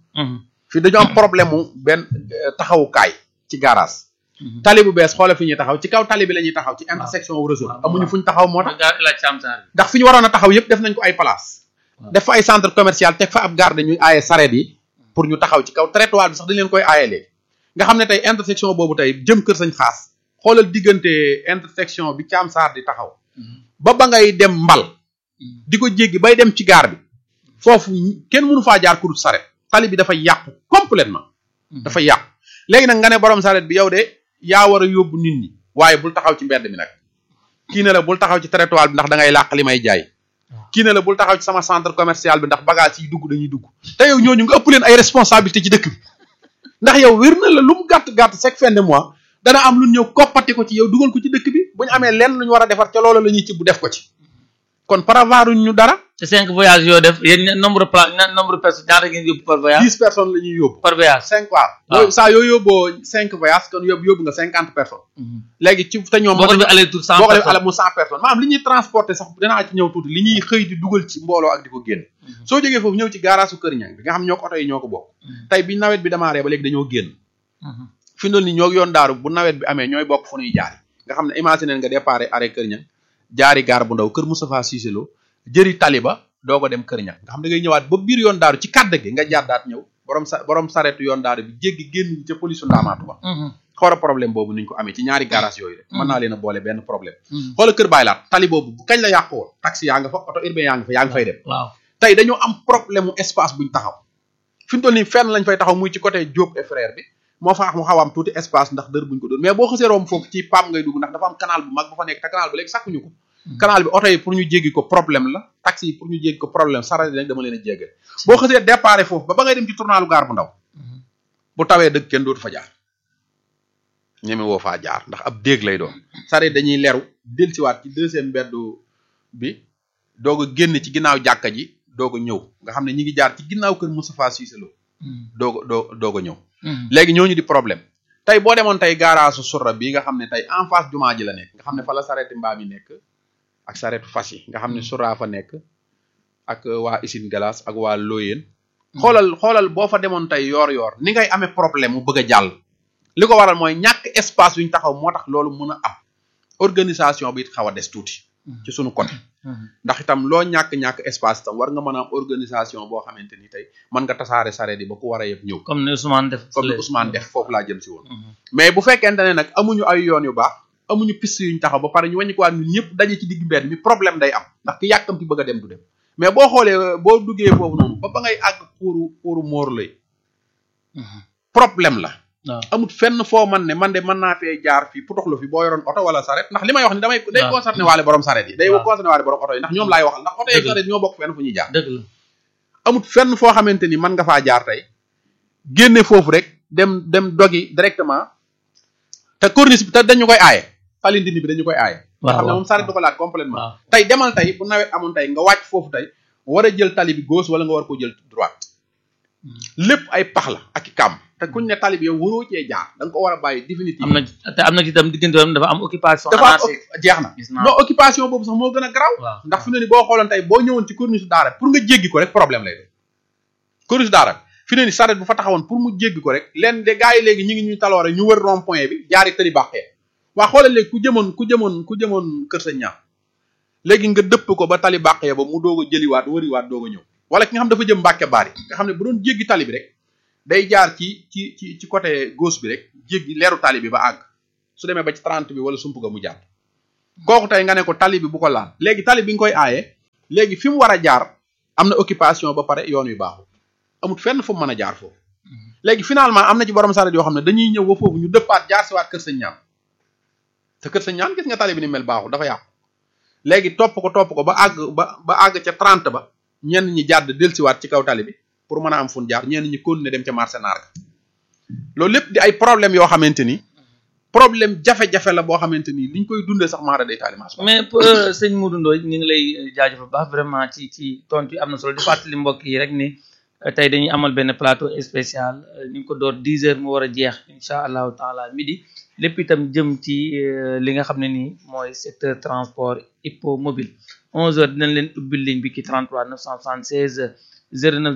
fi dañu am problème mu benn euh, taxawukaay ci garage tali bu bees xoola fi ñuy taxaw ci kaw tali bi la ñuy taxaw ci intersection wu réseau waaw, amuñu waaw. fu ñu taxaw moo tax gaa la camsaar ndax fi ñu waroon a taxaw yëpp def nañ ko ay place Waaw. def fa ay centre commercial teg fa ab garde ñuy aaye sareet yi pour ñu taxaw ci kaw trottoir bi sax dañ leen koy aaye léegi nga xam ne tey intersection boobu tey jëm kër sañ xaas xoolal diggante intersection bi caam saar di taxaw ba ba ngay dem mbal di ko jéggi bay dem ci gaar bi foofu kenn mënu faa jaar kurut saret tali bi dafa yàqu complètement dafa yàqu léegi nag nga ne borom saret bi yow de yaa war a yóbbu nit ñi waaye bul taxaw ci mbedd mi nag kii ne la bul taxaw ci trottoir bi ndax da ngay làq li may jaay kii ne la bul taxaw ci sama centre commercial bi ndax bagage yi dugg dañuy dugg te yow ñooñu nga ëpp leen ay responsabilité ci dëkk bi ndax yow wér na la lu mu gàtt gàtt chaque fin de mois dana am lu ñëw koppati ko ci yow dugal ko ci dëkk bi bu ñu amee lenn lu ñu war a defar ca loolu la ñuy ci bu def ko ci kon prévoir ñu dara te cinq voyages yoo def yéen ña- nombre de place ña- nombre de personnes ñaata ngeen yóbbu par voyage dix personnes la ñuy yóbbu par voyage cinq waaw waaw. boo saa yoo yóbboo cinq voyages kon yóbbu yóbbu nga cinquante personnes léegi ci te ñoom boo ko defee aller tour cent boo ko defee personnes ala mu cent personnes maanaam li ñuy transporter sax danaa ci ñëw tuuti li ñuy xëy di dugal ci mbooloo ak di ko génn soo jógee foofu ñëw ci garage su Kër Ñang bi nga xam ñoo ko oto yi ñoo ko bokk tey bi nawet bi démarré ba léegi dañoo génn fi mu toll nii ñoo yoon daaru bu nawet bi amee ñooy bokk fu ñuy jaari nga xam ne imaginer nga déparé arrêt Kër Ñang jaari gaar bu ndaw kër Moustapha Cissé Lo jëri taliba doo ko dem Kër Ñang nga xam da ngay ñëwaat ba biir yoon daaru ci kàdd gi nga jàddaat ñëw borom sa borom saretu yoon daaru bi jéggi génn ca police ndaamaatu ba xoola problème boobu niñ ko amee ci ñaari garage yooyu rek mën naa leen a boole benn problème xoola kër bàyyi laat tali boobu bu kañ la yàqu woon taxi yaa nga fa oto urbain yaa nga fa yaa ngi fay dem waaw tey dañoo am problème mu espace buñ taxaw fi mu toll nii fenn lañ fay taxaw muy ci côté Diop et frère bi moo fa mu xaw a am tuuti espace ndax dër buñ ko doon mais boo xasee romb foofu ci PAM ngay dugg ndax dafa am canal bu mag bu fa nekk te canal bi léegi sàkkuñu ko canal bi oto yi pour ñu jéggi ko problème la taxi yi pour ñu jéggi ko problème saret yi nag dama leen a jéggal boo xasee déparé foofu ba ba ngay dem ci tournalu gaar bu ndaw bu tawee dëgg kenn dootu fa jaar ñeme woo faa jaar ndax ab déeg lay doon saret dañuy leru delsiwaat ci deuxième mbeddu bi doog a génn ci ginnaaw jàkka ji doog a ñëw nga xam ne ñi ngi jaar ci ginnaaw kër Moustapha Cissé Lo doog a doo doog a ñëw léegi ñooñu di problème tey boo demoon tey gaaraasu surra bi nga xam ne tey en face jumaa ji la nekk nga xam ne fa la sareeti mbaam yi nekk ak sareetu fas yi nga xam ne surra fa nekk ak waa Isine Galas ak waa Loyeen xoolal xoolal boo fa demoon tey yoor yoor ni ngay amee problème mu bëgg a jàll li ko waral mooy ñàkk espace yu ñu taxaw moo tax loolu mën a am organisation bi it xaw a des tuuti ci sunu côté ndax itam loo ñàkk-ñàkk espace itam war nga mën a am organisation boo xamante ni tey mën nga tasaare sareet yi ba ku war a yëpp ñëw comme ne Ousmane def comme ni Ousmane def foofu laa jëm si woon mais bu fekkente ne nag amuñu ay yoon yu baax amuñu piste yuñ taxaw ba pare ñu wàññi ko waat ñun ñëpp daje ci digg mbedd mi problème day am ndax ki yàkkamti bëgg a dem du dem mais boo xoolee boo duggee foofu noonu ba ba ngay àgg puuru puuru móor lay problème la waaw amut fenn foo man ne man de mën naa fee jaar fii putoxlu fi boo yoroon oto wala saret ndax li may wax ni damay day waaw. concerné waale borom saret yi day waaw. concerné waale borom oto yi ndax ñoom laay waxal ndax oto yeeg Dëgg la. saret ñoo bokk fenn fu ñuy jaar dëgg la amut fenn foo xamante ni mën nga faa jaar tey génne foofu rek dem dem dogi directement te corniche bi te dañu koy aaye fali ndindi bi dañu koy aaye nga xam ne moom saret du ko laat complètement waaw tey demal tey bu nawet amoon tey nga wàcc foofu tey war a jël tali bi gauche wala nga war ko jël droite lépp ay pax la ak i kàmm te kuñ ne tali bi yow waroo cee jaar da nga ko war a bàyyi définitive am na te am na ci itam diggante woon dafa am occupation dafa am anarchique ok- jeex na gis naa non occupation boobu sax moo gën a garaaw waaw ndax fi ne ni boo xooloon tey boo ñëwoon ci corniche daara pour nga jéggi ko rek problème lay doon corniche daara fi ne ni saret bu fa taxawoon pour mu jéggi ko rek leen de gars yi léegi ñi ngi ñuy taloore ñu wër rond point bi jaari tëli bàqee waa xoolal léegi ku jëmoon ku jëmoon ku jëmoon kër sa ñaar léegi nga dëpp ko ba tali bàq ya ba mu doog a jëliwaat wëriwaat doog a ñëw wala ki nga xam dafa jëm Mbàkke Baari nga xam ne bu doon jéggi tali bi rek day jaar ci ci ci ci côté gauche bi rek jéggi leeru tali bi ba àgg su demee ba ci 30 bi wala sump ga mu jàpp kooku tey nga ne ko tali bi bu ko laal léegi tali bi nga koy aaye léegi fi mu war a jaar am na occupation ba pare yoon wi baaxul amut fenn fu mu mën a jaar foofu léegi finalement am na ci borom saret yoo xam ne dañuy ñëw ba foofu ñu dëppaat jaar siwaat kër sëñ ñaan te kër sëñ ñaan gis nga tali bi ni mel baaxul dafa yàqu léegi topp ko topp ko ba àgg ba ba àgg ca 30 ba ñenn ñi jàdd delsiwaat ci kaw tali bi pour mën a am fun jaar ñenn ñi continuer dem ca marché naar ga loolu lépp di ay problème yoo xamante ni problème jafe-jafe la boo xamante ni liñ koy dundee sax maara day taalimaas mais sëñ Modou Ndoye ñu ngi lay jaajëfal bu baax vraiment ci ci tontu yi am na solo di fàttali mbokk yi rek ni tey dañuy amal benn plateau spécial ñu ngi ko door 10 heures mu war a jeex incha allahu taala midi lépp itam jëm ci li nga xam ne nii mooy secteur transport hippomobile 11 heures dinañ leen ubbil ligne bi ki 33 976 09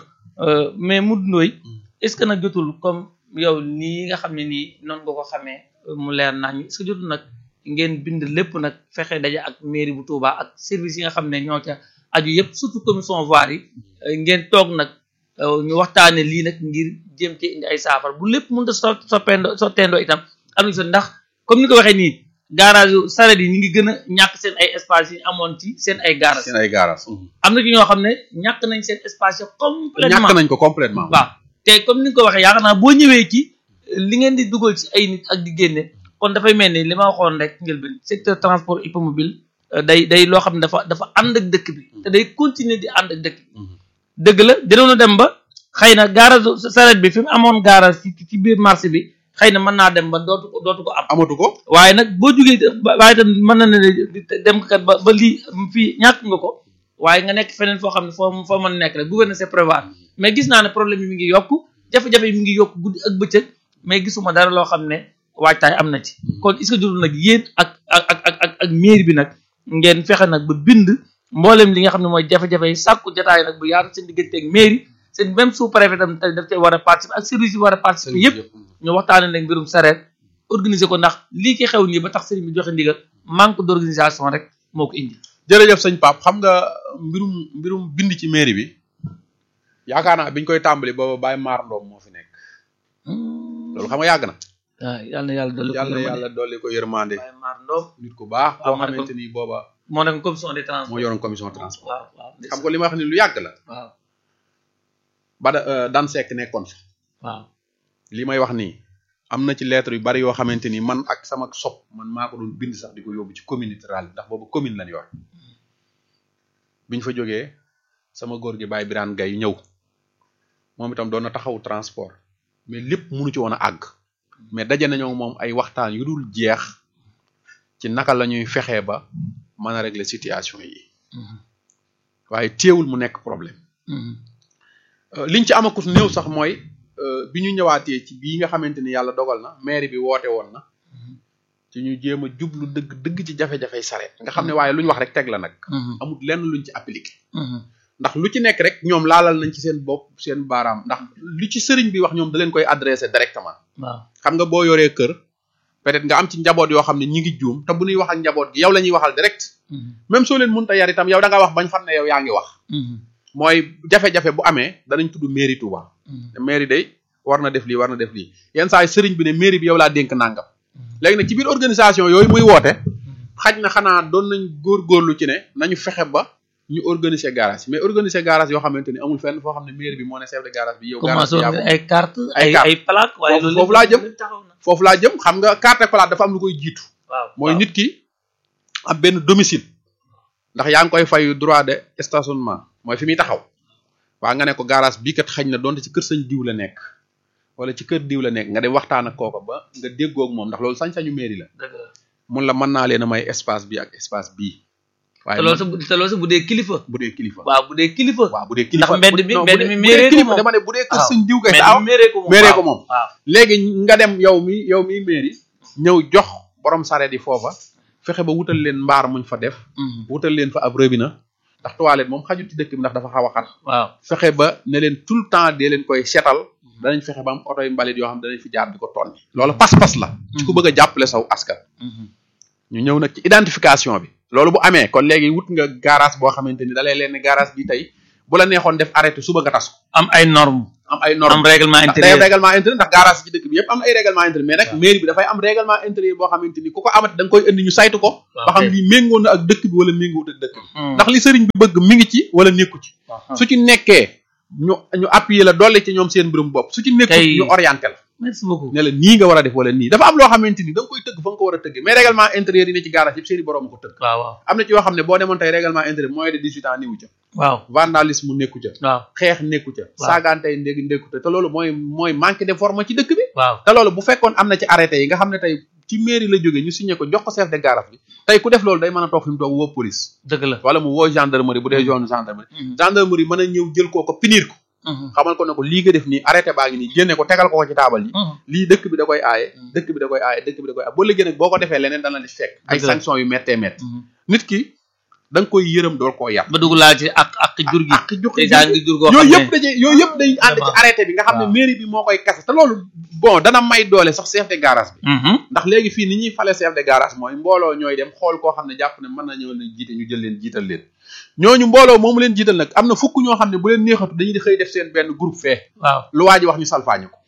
09 mais Modou Ndoye est-ce que nag jotul comme yow nii nga xam ne nii noonu nga ko xamee mu leer naa ñu est-ce que jotul nag ngeen bind lépp nag fexe daje ak mairie bu Touba ak service yi nga xam ne ñoo ca aju yëpp surtout commission voirie yi ngeen toog nag ñu waxtaane lii nag ngir jéem ci indi ay saafara bu lépp mënut a so soppeendoo sotteendoo itam am na ndax comme ni ko waxee nii garage yu saret yi ñu ngi gën a ñàkk seen ay espace yi amoon ci seen ay garage seen ay garage am na ci ñoo xam ne ñàkk nañ seen espace yi complètement ñàkk nañ ko complètement waaw te comme ni nga ko waxee yaakaar naa boo ñëwee ci li ngeen di dugal ci ay nit ak di génne kon dafay mel ni li ma waxoon rek njëlbeen secteur transport hippomobile day day loo xam ne dafa dafa ànd ak dëkk bi te day continuer di ànd ak dëkk bi dëgg la dinoonu dem ba xëy na garage saret bi fi mu amoon garage ci ci biir marché bi xëy na mën naa dem ba dootu ko dootu ko am amatu ko waaye nag boo jugee waaye tam mën na ne dem kat ba ba lii fii ñàkk nga ko waaye nga nekk feneen foo xam ne foo foo mën nekk rek gouverneur c'est prévoir mais gis naa ne problème yi mi ngi yokk jafe-jafe yi mi ngi yokk guddi ak bëccëg mais gisuma dara loo xam ne waajtaay am na ci kon est-ce que jotul nag yéen ak ak ak ak ak mairie bi nag ngeen fexe nag ba bind mboolem li nga xam ne mooy jafe-jafe yi sàkku jotaay nag bu yaatu seen diggante ak mairie seen même sous préfet tam tey daf cee war a participer ak service yi war a participer yëpp ñu waxtaane nag mbirum sareet organiser ko ndax lii ki xew nii ba tax sëriñ bi joxe ndigal manque d'organisation rek moo ko indi jërëjëf sëñ Pape xam nga mbirum mbirum bind ci mairie bi yaakaar naa biñ koy tàmbali booba Baye Maar Ndoom moo fi nekk loolu xam nga yàgg na waaw yal na yàlla dolli ko yàlla yàlla dolli ko yërmande Baye Maar Ndoom nit ku baax waaw boo ma ne ko- xamante ni booba moo nekk commission des transports moo yoroon commission transport waaw waaw xam nga li ma wax ni lu yàgg la waaw ba da daan sekk nekkoon fa waaw li may wax nii am na ci lettre yu bari yoo xamante ni man ak sama sopp man maa ko doon bind sax di ko yóbbu ci commune rurale bi ndax boobu commune lañ yor biñ fa jógee sama góor gi Baye Birane Gaye ñëw moom itam doon na taxaw transport mais lépp mënu ci woon a àgg mais daje nañoo moom ay waxtaan yu dul jeex ci naka la ñuy fexee ba mën a régler situation yi waaye téewul mu nekk problème Euh, liñ ci amakus néew sax mooy euh, bi ñu ñëwaatee ci bii nga xamante ni yàlla dogal na maire bi woote woon na ci ñu jéem a jublu dëgg dëgg ci jafe-jafey sareet nga xam ne waaye lu ñu wax rek teg la nag amul lenn luñ ci appliqué ndax lu ci nekk rek ñoom laalal nañ ci seen bopp seen baaraam ndax lu ci sëriñ bi wax ñoom da leen koy adressé directement waaw xam nga boo yoree kër peut-être nga am ci njaboot yoo xam ne ñi ngi juum te bu ñuy wax ak njaboot gi yow la ñuy waxal direct même soo leen mënta yar itam yow da nga wax bañ xam ne yow yaa ngi wax mooy jafe-jafe bu amee danañ tudd mairie Touba te mairie day war na def lii war na def lii yenn saa yi sëriñ bi ne mairie bi yow laa dénk nangam léegi nag ci biir organisation yooyu muy woote xaj na xanaa doon nañ góorgóorlu ci ne nañu fexe ba ñu organiser garage mais organiser garage yoo xamante ni amul fenn foo xam ne mairie bi moo ne chef de garage bi yow garage commencé bi yaa woon ko ay carte Ay ay carte. ay plaque waaye Foofu- loolu foofu laa jëm. lépp taxaw na foofu laa jëm xam nga carte plate dafa am lu koy jiitu waaw mooy waaw. nit ki am benn domicile ndax yaa ngi koy fay droit de stationnement mooy fi muy taxaw waa nga ne ko garage bii kat xañ na donte ci kër sañ diw la nekk wala ci kër diw la nekk nga dem waxtaan ak kooka ba nga déggoo ak moom ndax loolu sañ-sañu mairie la dëgg la mun la mën naa leen a may espace bi ak espace bii waaye te loolu sa bu te loolu sa bu dee kilifa bu dee kilifa waaw bu dee kilifa waaw bu dee kilifa mbedd bu- mi- non, bu mbedd dee- mi bu dee mairie ko kilifa moom. dama ne bu dee kër waaw. sañ diw kay mais daaw ni méree ko moom méree waaw. ko moom. waaw léegi nga dem yow mi yow mi mairie ñëw jox borom sareet yi foofa fexe ba wutal leen mbaar muñ fa def Mhm. wutal leen fa ab robinet ndax toilette moom xajul ci dëkk bi ndax dafa xaw a xat waaw fexe ba ne leen tout le temps dee leen koy seetal danañ fexe ba am oto yu mbalit yoo xam danañ fi jaar di ko tonni loolu pas-pas la ci ku bëgg a jàppale saw askan Mhm. ñu ñëw nag ci identification bi loolu bu amee kon léegi wut nga garage boo xamante ni da lay leen ne garage bi tey bu la neexoon def arrêté suba nga tas ko am ay normes am ay am normes règlement ndax day intérieur am règlement intérieur ndax garage yi ci dëkk bi yëpp am na ay règlement intérieur mais nag mairie bi dafay am règlement intérieur boo xamante ni ku ko amati da nga koy indi ñu saytu ko ba xam lii méngoo na ak dëkk bi wala méngoowut ak dëkk bi ndax li sëriñ bi bëgg mi ngi ci wala nekku ci su ci nekkee ñu ñu appuyer la dolli ci ñoom seen mbirum bopp su ci nekkul Kay- ñu orienté la merci beaucoup ne la nii nga war a def wala nii dafa am loo xamante ni da nga koy tëgg fa nga ko war a tëgg mais règlement intérieur yi ne ci garage yëpp seeni borom ko tëgg waaw waaw am na ci yoo xam ne boo demoon tey règlement intérieur moins de 18 ans niwu ca waaw vandalisme nekku ca waaw xeex nekku ca Waaw. saagaantey ndég nekku ca te loolu mooy mooy manque de forme ci dëkk bi waaw te loolu bu fekkoon am na ci arrêté yi nga xam ne tey ci mairie la jógee ñu signé ko jox ko chef de garage bi tey ku def loolu day mën a toog fi mu toog woo police dëgg la wala mu woo gendarmerie bu dee zone gendarmerie Mhm. gendarmerie mën a ñëw jël koo ko punir ko Mhm. xamal ko ne ko lii nga def nii arrêté baa ngi nii génne ko tegal ko ko ci taabal yi Mhm. lii dëkk bi da koy aaye Mhm. dëkk bi da koy aaye dëkk bi da koy aaye boo liggéey nag boo ko defee leneen dana la ci fekk ay Dëgg la. sanctions yu méttee métti Mhm. nit ki da nga koy yërëm dool koo yàpp ba dugg laa ci ak ak jur gi ak jox te daa ngi jur goo xam yooyu ne yëpp dañuy yooyu yëpp dañuy ànd ci Vraiment. arrêté bi nga xam ne Waaw. mairie bi moo koy kase te loolu bon dana may doole sax chef de garage bi Mhm. ndax léegi fii ni ñuy fale chef de garage mooy mbooloo ñooy dem xool koo xam ne jàpp ne mën na ñëw leen jiite ñu jël leen jiital leen ñooñu mbooloo moomu leen jiital nag am na fukk ñoo xam ne bu leen neexatu dañuy di xëy def seen benn groupe fee waaw lu waa ji wax ñu salfaañu ko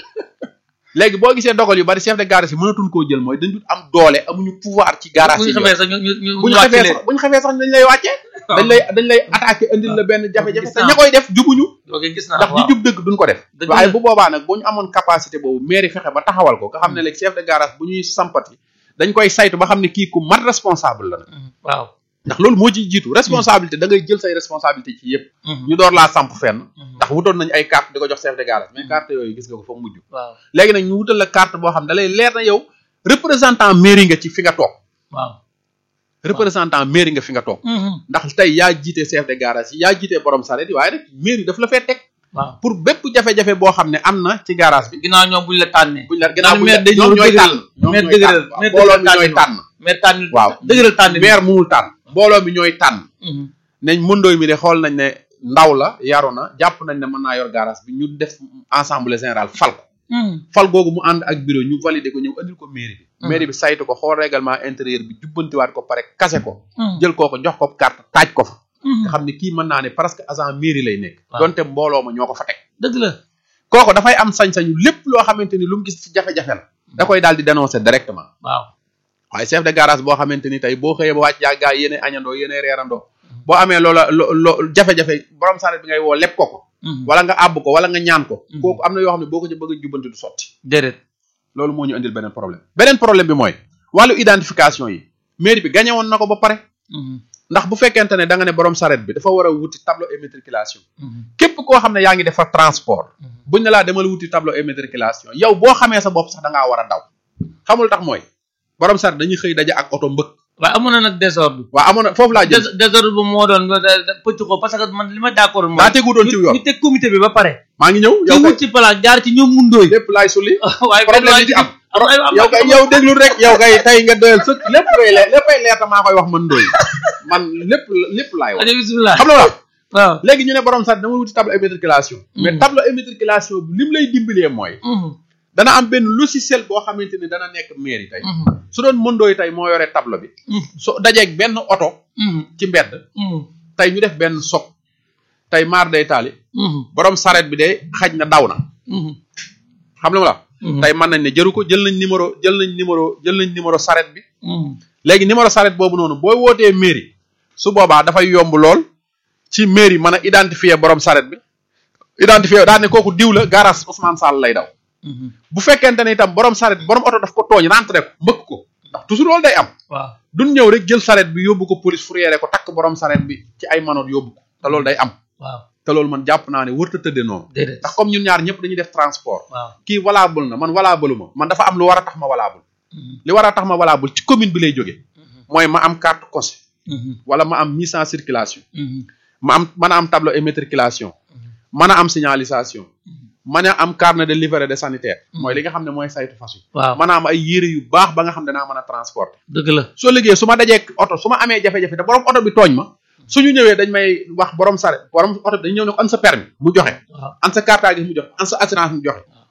léegi boo gisee dogal yu bari chef de garage yi mënatuñ koo jël mooy dañu am doole amuñu pouvoir ci garage bu yi ñu xamee sax ñu ñu ñu bu ñu wàcc xefee leen. sax bu ñu xefee sax dañ lay wàccee dañ lay dañ lay attaqué indil la benn jafe-jafe gis te naa. ña koy def jubuñu ok gis naa ndax ñi waaw jub dëgg duñ ko def Dëgg waaye la. bu boobaa nag bu ñu amoon capacité boobu mairie fexe ba taxawal ko nga xam ne léegi chef de garage bu ñuy sampati dañ koy saytu ba xam ne kii ku mat responsable la nag Mhm. waaw ndax loolu moo ciy jiitu responsabilité da ngay jël say responsabilité ci yëpp Mhm. ñu door laa samp fenn Mhm. ndax wutoon nañu ay carte di ko jox chef de garage mais carte yooyu gis nga ko fa mujj waaw léegi nag ñu wutal la carte boo xam ne da lay leer na yow représentant mairie nga ci fi nga toog waaw représentant mairie nga fi nga toog Mhm. ndax tey yaa jiite chef de garage yi yaa jiite borom saret yi waaye nag mairie daf la fee teg waaw pour bépp jafe-jafe boo xam ne am na ci garage bi ginnaaw ñoom buñ la tànnee buñ la gannaaw buñ la maire day ñoom ñëw ñooy dëgëral. tànn ñoom maire ñooy dëgëral. tànn waaw maire mbooloo mi dëgëral ñooy tànn. tànn mais tànn waaw dëgëral tànn bi maire munul tànn mbooloo mi ñooy tànn Mhm. nañ mëndooy mi de xool nañ ne ndaw la yaru na jàpp nañ ne mën naa yor garage bi ñu def assemblée générale fal ko Mhm. fal googu mu ànd ak bureau ñu validé ko ñëw andil ko mairie bi Mhm. mairie bi saytu ko xool règlement intérieur bi jubbantiwaat ko pare kase ko Mhm. jël koo ko jox ko carte taaj ko fa Mhm. nga xam ne kii mën naa ne presque agent mairie lay nekk Waaw. donte mbooloo ma ñoo ko fa teg dëgg la kooku dafay am sañ-sañu lépp loo xamante ni lu mu gis ci jafe-jafe la da koy daal di dénoncer directement waaw waaye chef de garage boo xamante ni tey boo xëyee ba wàcc yaa gaa yéene añandoo yéene reerandoo boo amee loola lo lo jafe-jafe borom saret bi ngay woo lépp ko ko Mhm. wala nga àbb ko wala nga ñaan ko Mhm. kooku am na yoo xam ne boo ko ci bëgg a jubbanti du sotti déedéet loolu moo ñu indil beneen problème beneen problème bi mooy wàllu identification yi mairie bi gagné woon na ko ba pare Mhm. ndax bu fekkente ne da nga ne borom saret bi dafa war a wuti tableau immatriculation Mhm. képp koo xam ne yaa ngi defar transport Mhm. buñ ne laa demal wuti tableau immatriculation yow boo xamee sa bopp sax da ngaa war a daw xamul tax mooy borom saret dañuy xëy daje ak oto mbëkk waaye amoon na nag désordre waa amoon na foofu laa jëm Dés- désordre bu moo doon pëcc ko parce que man li ma d'accord mooy daa tegu doon ci yoon ñu teg comité bi ba pare maa ngi ñëw te yow wut kay ci place jaar ci ñoom mundooy lépp laay sulli waaye problème yi ci am am ay am yow kay yow déglul rek yow kay tey nga doyal sëkk lépp ngay leer léppay leer te maa koy wax man doy man lépp lépp laay wax aja bismillah xam nga la waaw léegi ñu ne borom sax dama wuti tableau immatriculation mais Mhm. tableau immatriculation bi lim lay dimbalee mooy Mhm. dana am benn logiciel boo xamante ni dana nekk mairie tey Mhm. su doon mëndooy tey moo yore tableau bi Mhm. so dajeeg benn oto Mhm. ci mbedd Mhm. tey ñu def benn soc tey maar day taali Mhm. borom saret bi de xaj na daw na Mhm. xam nga la Mhm. tey mën nañ ne jëru ko jël nañ numéro jël nañ numéro jël nañ numéro saret bi Mhm. léegi numéro saret boobu noonu booy wootee mairie su boobaa dafay yomb lool ci mairie mën a identifier borom saret bi identifier daal ne kooku diw la garage Ousmane Sall lay daw Mhm. bu fekkente ne itam borom saret borom oto daf ko tooñ rentré ko mbëkk ko ndax toujours loolu day am waaw duñ ñëw rek jël saret bi yóbbu ko police fourrière ko takk borom saret bi ci ay manoot yóbbu ko te loolu day am waaw te loolu man jàpp naa ne wërta tëdde noonu déedéet ndax comme ñun ñaar ñëpp dañuy def transport waaw kii valable na man valable ma man dafa am lu war a tax ma valable Mhm. li war a tax ma valable ci commune bi lay jógee Mhm. mooy ma am carte cosé Mhm. wala ma am mise en circulation Mhm. ma am mën a am tableau immatriculation mën a am signalisation mën a am carnet de livret de sanitaire mooy li nga xam ne mooy saytu fas yi waaw mën a am ay yére yu baax ba nga xam ne danaa mën a transporter dëgg la soo liggéey su ma dajee oto su ma amee jafe-jafe te borom oto bi tooñ ma suñu ñëwee dañ may wax borom sare borom oto bi dañu ñëw ne ko an sa permis mu joxe waaw an sa carte grise mu joxe an sa assurance mu joxe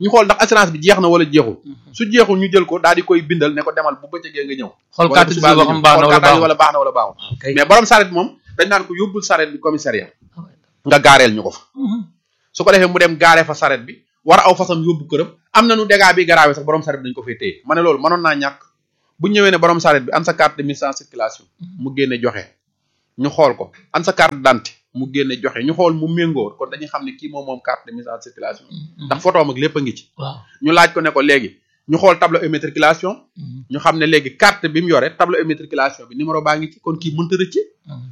ñu xool ndax assurance bi jeex na wala jeexul su jeexul ñu jël ko daal di koy bindal ne ko demal bu bëccëgee nga ñëw xool wala carte bu bi subaa boo nga xam ñëw. baax na xool wala carte bi baaxul wala baax na wala baaxul ok mais borom saret moom dañ naan ko yóbbul saret bi commissariat nga gaareel ñu ko fa su ko defee mu dem gaaree fa saret bi war a aw fasam yóbbu këram am na nu dégâts bi garaawee sax borom saret bi dañ ko fay téye ma ne loolu mënoon naa ñàkk bu ñëwee ne borom saret bi an sa carte de mise en circulation mu génne joxe ñu xool ko an sa carte d'identité mu génne joxe ñu xool mu méngóor kon dañuy xam ne kii moom moom carte de mise en circulation ndax photo am ak lépp a ngi ci waaw ñu laaj ko ne ko léegi ñu xool tableau immatriculation ñu xam ne léegi carte bi mu yore tableau immatriculation bi numéro baa ngi ci kon kii mënta rëcc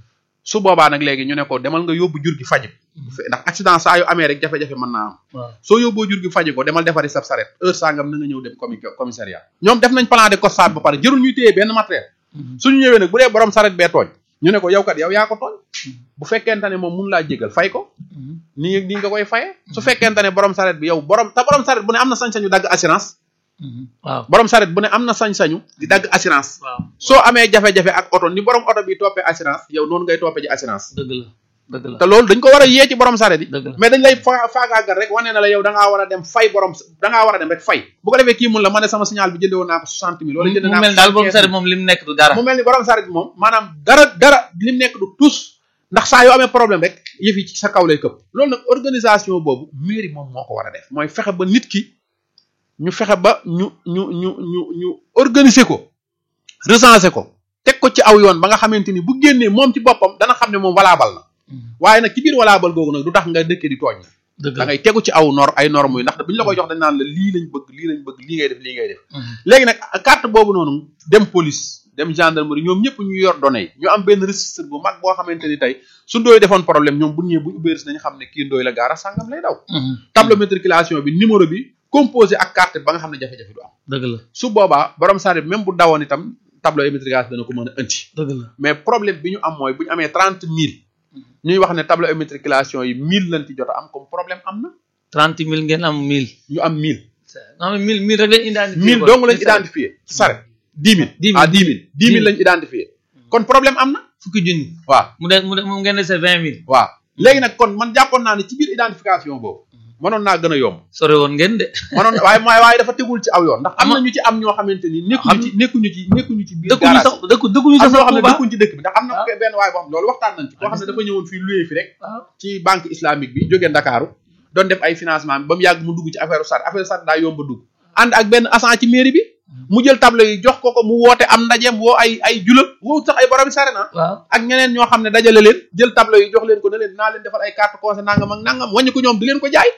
su boobaa nag léegi ñu ne ko demal nga yóbbu jur gi faji ko ndax accident saa yu amee rek jafe-jafe mën naa am waaw soo yóbboo jur gi faji ko demal defari sab saret heure sangam na nga ñëw dem comi commissariat ñoom def nañ plan de constat ba pare jërul ñuy téye benn matériel suñu ñëwee nag bu dee borom saret bee tooñ ñu ne ko yow kat yow yaa ko tooñ bu fekkente ne moom mun laa jégal fay ko nii nii nga koy faye su fekkente ne borom saret bi yow borom te borom saret bu ne am na sañ-sañu dagg assurance waaw borom saret bu ne am na sañ-sañu di dagg assurance waaw soo amee jafe-jafe ak oto ni borom oto bi toppee assurance yow noonu ngay toppee ji assurance dëgg la dëgg la te loolu dañ ko war a yee ci borom saret yi dëgg la mais dañ lay fa faagaagal rek wane na la yow da ngaa war a dem fay borom da ngaa war a dem rek fay bu ko defee kii mun la ma ne sama signal bi jënde woon naa ko soixante mille wala jënd mu naa mel daal boobu saret moom li mu nekk du dara mu mel ni borom saret bi moom maanaam dara dara lim nekk du tous ndax saa yoo amee problème rek yëf yi ci sa kaw lay këpp loolu nag organisation boobu mairie moom moo ko war a def mooy fexe ba nit ki ñu fexe ba ñu ñu ñu ñu ñu organiser ko recenser ko teg ko ci aw yoon ba nga xamante ni bu génnee moom ci boppam dana xam ne moom valable na waaye nag ci biir valable googu nag du tax nga dëkkee di tooñ dëgg da la ngay tegu ci aw nor ay normes yi ndax bu ñu la koy jox dañ naan la lii lañ bëgg lii lañ bëgg lii ngay def lii ngay def léegi nag carte boobu noonu dem police dem gendarmerie ñoom ñëpp ñu yor données yi ñu am benn registre bu mag boo xamante ni tey su ndooy defoon problème ñoom bu ñëwee bu ubbee nañu xam ne kii ndooy la gaara sàngam lay daw tableau matriculation bi numéro bi composé ak carte ba nga xam ne jafe-jafe du am dëgg la su boobaa borom saret même bu dawoon itam tableau immatriculation dana ko mën a indi dëgg la mais problème bi ñu am mooy bu ñu amee trente mille ñuy wax ne tableau immatriculation yi mille lañ ci jot a am comme problème am na trente mille ngeen am mille ñu am mille non mais mille mille rek lañ identifié mille dong lañ identifié ci saret dix mille dix ah mille dix mille dix mille lañ identifié kon problème am na fukki junni waaw mu de mu de mu ngeen dese vingt mille waaw léegi nag kon man jàppoon naa ne ci biir identification boobu mënoon naa gën a yomb sore woon ngeen de mënoon waaye waaye waaye dafa tegul ci aw yoon ndax am Ama- na ñu ci am ñoo xamante ni nekkuñu ci nekkuñu ci nekkuñu ci biir dëkkuñu garage sax dëkku dëkkuñu am sax ñoo xam ne Touba dëkkuñ ci dëkk bi ndax am na Ah. benn waaye boo xam loolu waxtaan nañ ci koo xam ne dafa ñëwoon fii loué fi rek waaw ci banque islamique bi jógee Ndakaaru doon def ay financement ba mu yàgg mu dugg ci affaire sar affaire sar daa yomb a dugg ànd ak benn agent ci mairie bi mu jël tableau yi jox ko ko mu woote am ndajeem woo ay ay julal woo sax ay borom sare na waaw ak ñeneen ñoo xam ne dajale leen jël tableau yi jox leen ko ne leen naa leen defal ay carte conseil nangam ak nangam wàññi ko ñoom di leen ko jaay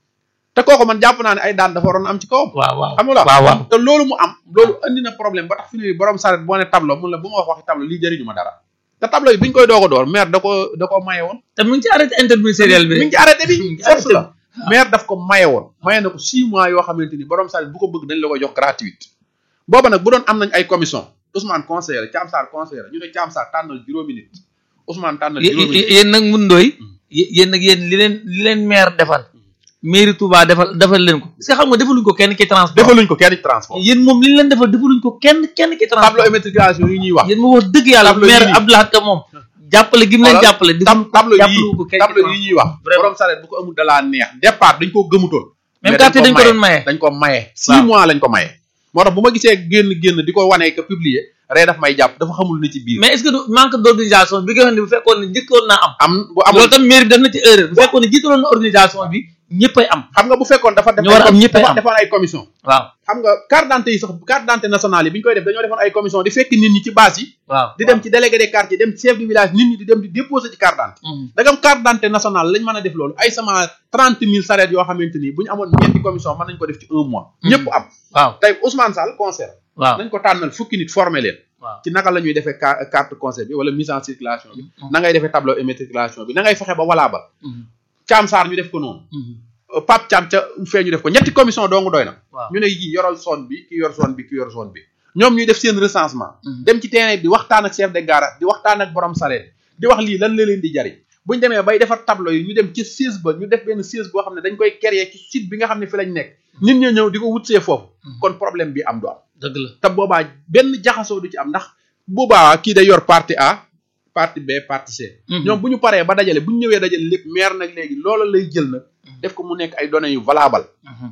te kooku man jàpp naa ne ay daan dafa waroon am ci kawam waaw waaw xam nga la waaw waaw te loolu mu am loolu andi na problème ba tax fi ne borom saret boo ne tableau mun la bu ma wax waxi tableau lii jëriñu ma dara te tableau yi bi ñu koy doog a door maire da ko da ko maye woon te mu ngi ci arrêté interministériel bi mi ngi ci arrêté bi force la maire daf ko maye woon maye na ko six mois yoo xamante ni borom saret bu ko bëgg dañ la ko jox gratuite booba nag bu doon am nañ ay commission Ousmane conseiller Thiam Sarr conseiller ñu ne Thiam Sarr tànnal juróomi nit Ousmane tànnal juróomi nit yéen nag mun ndooy yéen nag yéen li leen li leen maire defal mairie Touba defal defal leen ko parce que xam nga defaluñ ko kenn ki transport defaluñ ko kenn ci transport yéen moom li ñu leen defal defaluñ ko kenn kenn ki transport tableau immatriculation yi ñuy wax yéen moom wax dëgg yàlla Tableau maire yii nii. Abdoulaye Ka moom jàppale gi mu leen Xoolal, jàppale di tab tableau jàppale yii ko kenn tableau yi ñuy wax Vraiment. borom saret bu ko amul dalaa neex départ dañ koo gëmutoon même mais carte dañ ko maye. doon maye dañ ko maye six Waaw. mois lañ ko maye moo tax bu ma gisee génn génn di ko wanee que publier ree daf may jàpp dafa xamul ni ci biir mais est ce que du manque d' organisation bi nga xam ne bu fekkoon ne njëkkoon naa am am bu amul loolu tam mairie def na ci erreur bu fekkoon ne jiitaloon na organisation bi ñëppay am xam nga bu fekkoon dafa def ñu war a am ñëppay dafa am. defoon ay commission waaw xam nga carte d'identité yi sax carte d'identité nationale yi bi ñu koy def dañoo defoon ay commission di fekk nit ñi ci base yi waaw di dem ci délégué des quartiers dem ci chef du village nit ñi di dem di déposer ci carte d'identité Mhm. dagam carte d'identité nationale lañ mën a def loolu ay sama trente mille sareet yoo xamante ni bu ñu amoon ñeenti commission mën nañ ko def ci un mois Mhm. ñëpp am waaw tey Ousmane Sall conseil waaw nañ ko tànnal fukki nit former leen waaw ci naka la ñuy defee ca- carte conseil bi wala mise en circulation bi Mhm. na ngay defee tableau immatriculation bi na ngay fexe ba valable Mhm. Thiam Sarr ñu def ko noonu Mhm. Euh, Pape Thiam ca fee ñu def ko ñetti commission dong doy na waaw ñu ne yii yoral zone bi ki yor zone bi ki yor zone bi ñoom ñuy def seen recensement Mhm. dem ci terrain bi di waxtaan ak chef de garage di waxtaan ak borom sareet di wax lii lan la leen di jariñ buñ demee bay defar tableau yi ñu dem ci siège ba ñu def benn siège boo xam ne dañ koy créer ci site bi nga xam ne fi lañ nekk nit ña ñëw di ko wutsee foofu Mhm. kon problème bi am du am dëgg la te boobaa benn jaxasoo du ci am ndax boobaa kii day yor partie A partie B partie C Mhm. ñoom bu ñu paree ba dajale bu ñu ñëwee dajale lépp maire nag léegi loola lay jël nag def ko mu nekk ay données yu valable Mhm.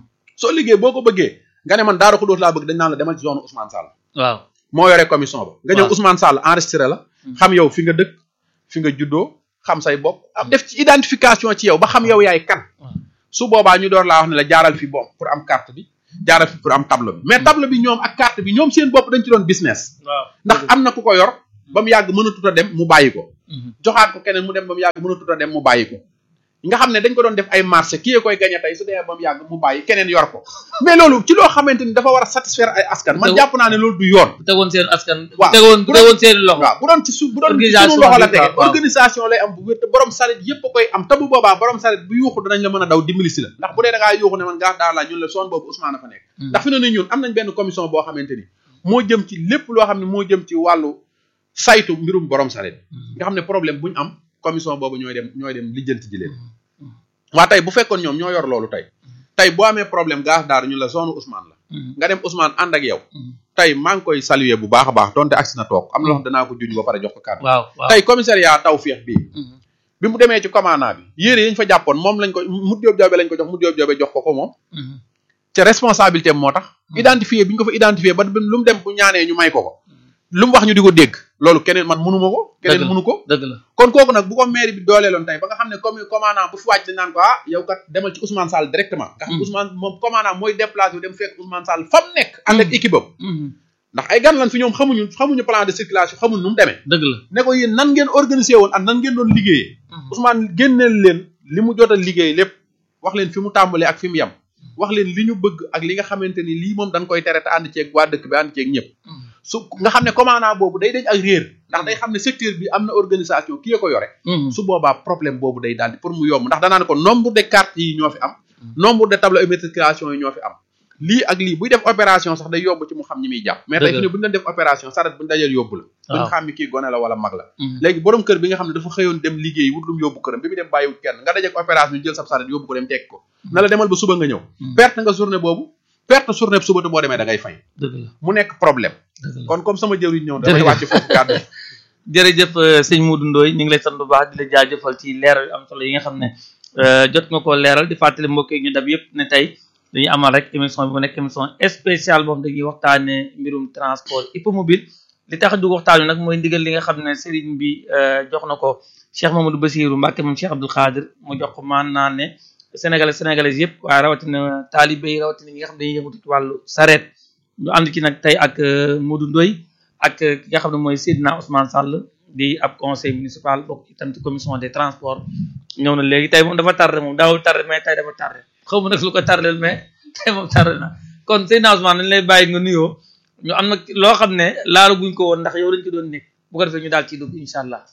soo liggéey boo ko bëggee nga ne man Daaru Xudóos laa bëgg dañ naan la demal ci zone Ousmane Sall waaw moo yore commission ba nga ñëw Waaw. Ousmane Sall enregistré la xam yow fi nga dëkk fi nga juddoo xam say bokk am def ci identification ci yow ba xam yow yaay kan waaw su boobaa ñu door laa wax ne la jaaral fi bon pour am carte bi jaaral fi pour am tableau bi mais tableau bi ñoom ak carte bi ñoom seen bopp dañ ci doon business waaw ndax am na ku ko yor ba mu yàgg mënatut a dem mu bàyyi ko Mhm. joxaat ko keneen mu dem ba mu yàgg mënatut a dem mu bàyyi ko nga xam ne dañ ko doon def ay marché kii koy gañe tey su dee ba mu yàgg mu bàyyi keneen yor ko mais loolu ci loo xamante ni dafa war a satisfaire ay askan man Te- jàpp naa ne loolu du yoon bu tegoon seen askan bu Waaw. tegoon bu Bu doon- tegoon seen loxo waaw bu doon ci su bu doon ci Organisation sunu loxo la bi, tege waaw, waaw. organisation lay am bu wér te borom saret yëpp a koy am te bu boobaa borom saret bu yuuxu danañ la mën a daw dimbali si la ndax bu dee da ngaa yuuxu ne man gaa daa laa ñun la soon boobu Ousmane a fa nekk Mhm. ndax fi ne ni ñun am nañ benn commission boo xamante ni moo jëm ci lépp loo xam ne moo jëm ci wàllu saytu mbirum borom saret nga xam ne problème bu ñu am commission boobu ñooy dem ñooy dem lijjanti ji leen waa tey bu fekkoon ñoom ñoo yor loolu tey tey boo amee problème gaas daar ñu la zone Ousmane la Mhm. nga dem Ousmane ànd ak yow Mhm. tey maa ngi koy saluer bu baax a baax donte agsi na toog am na loo xam danaa ko juñ ba pare jox ko kàddu waaw waaw tey commissariat Tawfekh bii Mhm. bi mu demee ci commandant bi yére yi ñu fa jàppoon moom lañ ko mu jóob joobe lañ ko jox mu jóob joobe jox ko ko moom Mhm. ca responsabilité am moo tax identifié bi ñu ko fa identifié ba lu mu dem bu ñaanee ñu may ko ko lu mu wax ñu di ko dégg loolu keneen man mënu ma ko keneen Dëgg la. mënu ko dëgg la kon kooku nag bu ko mairie bi dooleeloon tey ba nga xam ne comme commandant bu fi wàcc dañ naan ko ah yow kat demal ci Ousmane Sall directement nga xam Mm. Ousmane moom commandant mooy déplacé wu dem fekk Ousmane Sall fa mu nekk ànd ak Mm. équipe am Mhm. ndax ay gan lan fi ñoom xamuñu xamuñu plan de circulation xamuñu nu mu demee dëgg la ne ko yéen nan ngeen organisé woon ak nan ngeen doon liggéeyee Mhm. Ousmane génneel leen li mu jot a liggéey lépp wax leen fi mu tàmbalee ak fi mu yem wax leen li ñu bëgg ak li nga xamante ni lii moom dañ koy tere te ànd ceeg waa dëkk bi ànd ceeg ñëpp Mhm. su nga xam ne commandant boobu day dañ ak réer ndax day xam ne secteur bi am na organisation kii ko yore Mhm. su boobaa problème boobu day daal di pour mu yomb ndax danaa ne ko nombre de cartes yi ñoo fi am nombre de tableau immatriculation yi ñoo fi am lii ak lii buy def opération sax day yomb ci mu xam ñi muy jàpp mais tey Dëgg fi la. ne bu ñu doon def opération saret bu ñu dajal yóbbu la duñ Waaw. xam ni kii gone la wala mag la Mhm. léegi borom kër bi nga xam ne dafa xëyoon dem liggéey wut lu mu yóbbu këram bi mu dem bàyyiwut kenn nga dajek opération ñu jël sab saret yóbbu ko dem teg ko na la demal ba suba nga ñëw Mhm. perte nga journée boobu perte journée bi suba te boo demee da ngay fay dëgg la mu nekk problème dëgg la kon comme sama jëwriñ ñëw damay Jërëjëf. wàcc foofu kàddu yi. jërëjëf euh, sëñ Modou Ndoye ñu ngi lay sant bu baax di la jaajëfal ci leeral yu am solo yi nga xam ne euh, jot nga koo leeral di fàttali mbokk yi ñu dab yëpp ne tey dañuy amal rek émission bi mu nekk émission spéciale boo xam dañuy waxtaanee mbirum transport hippomobile li tax a dugg waxtaan wi nag mooy ndigal li nga xam ne sëriñ bi euh, jox na ko Cheikh Mamadou Bassirou Mbacke moom Cheikh Abdoul Khadir mu jox ko maanaam ne sénégalais sénégalais yëpp waaye rawatina taalibe yi rawatina ñi nga xam ne dañuy yëngatu ci wàllu sareet ñu ànd ci nag tey ak euh, Modou Ndoye ak ki nga xam ne mooy Seydina Ousmane Sall di ab conseil municipal bokk itam ci commission des transports ñëw na léegi tey moom dafa tardé moom daawul tardé mais tey dafa tardé xaw ma nag lu ko tardé mais tey moom tardé na kon Seydina Ousmane dañ lay bàyyi nga nuyoo ñu am nag loo xam ne laalu guñ ko woon ndax yow lañ ko doon nekk bu ko defee ñu daal ciy dugg incha allah.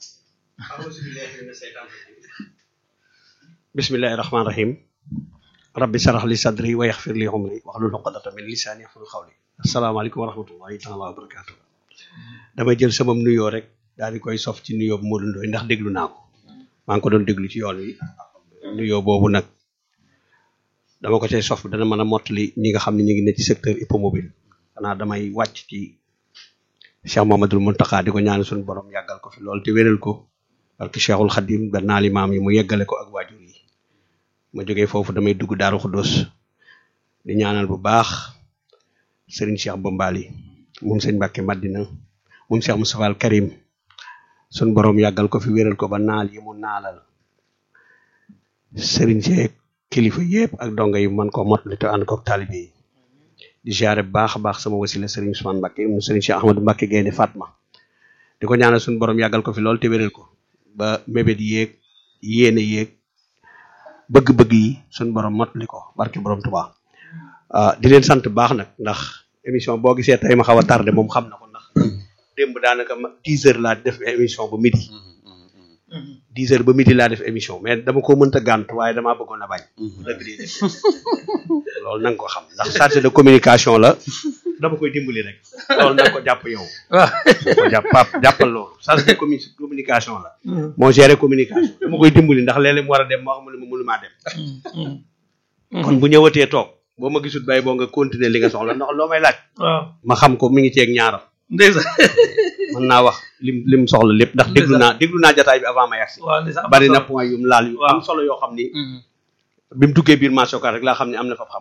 bismillahi rahmaani rahim rabbi sarax li sadri wa yaxfir li umri waxlul uqdata min lisaani yaxfuru xawli asalaamaaleykum wa rahmatullahi taala wa barakaatu damay jël sama nuyoo rek daal di koy sof ci nuyoo bu Modou Ndoye ndax déglu naa ko maa ngi ko doon déglu ci yoon wi nuyoo boobu nag dama ko cay sof dana mën a mottali ñi nga xam ne ñu ngi ne ci secteur hippomobile xanaa damay wàcc ci Cheikh Mamadou Mountakha di ko ñaan suñu borom yàggal ko fi loolu te wéral ko parce que Cheikhul Khadim ba naali maam yi mu yeggale ko ak waajur yi ma jógee foofu damay dugg Daaru Xuddoos di ñaanal bu baax Serigne Cheikh Bombali moom sëñ Mbàkke Madina moom Cheikh Moustapha al Karim sun borom yàggal ko fi wéral ko ba naal yi mu naalal Serigne Cheikh kilifa yépp ak donga yi man ko motali te ànd ko taalibe yi di ziare bu baax a baax sama wasila Serigne Ousmane Mbàkke mu Serigne Cheikh Ahmadou Mbàkke Gaynde Fatma di ko ñaanal suñu borom yàggal ko fi lool te wéral ko ba mébét yéeg yéene yéeg bëgg-bëgg yi suñu borom motali ko barke borom Tuubaa ah di leen sant baax nag ndax émission boo gisee tey ma xaw a tardé moom xam na ko ndax démb daanaka ma 10 heures laa def émission ba midi 10 heures ba midi laa def émission mais dama ko mënta gànt waaye damaa bëggoon a bañ. dëgg di def loolu na nga ko xam ndax chargé de communication la dama koy dimbali rek loolu na nga ko jàpp yow. waaw ko jàpp pap jàppal loolu chargé de commu- communication la. moo géré communication dama koy dimbali ndax léeg-léeg mu war a dem moo xam ne mënu maa dem. kon bu ñëwatee toog boo ma gisul bay boo nga continuer li nga soxla ndax loo may laaj. waaw ma xam ko mi ngi ceeg ñaaram ndeysaan mën naa wax lim lim soxla lépp ndax déglu naa déglu naa jataay bi avant ma yagsi waaw ndeysaan bari na point yu mu laal yu Waaw. am solo yoo xam ni Mhm. bi mu duggee biir marché Ocass rek laa xam ne am na fa xam-xam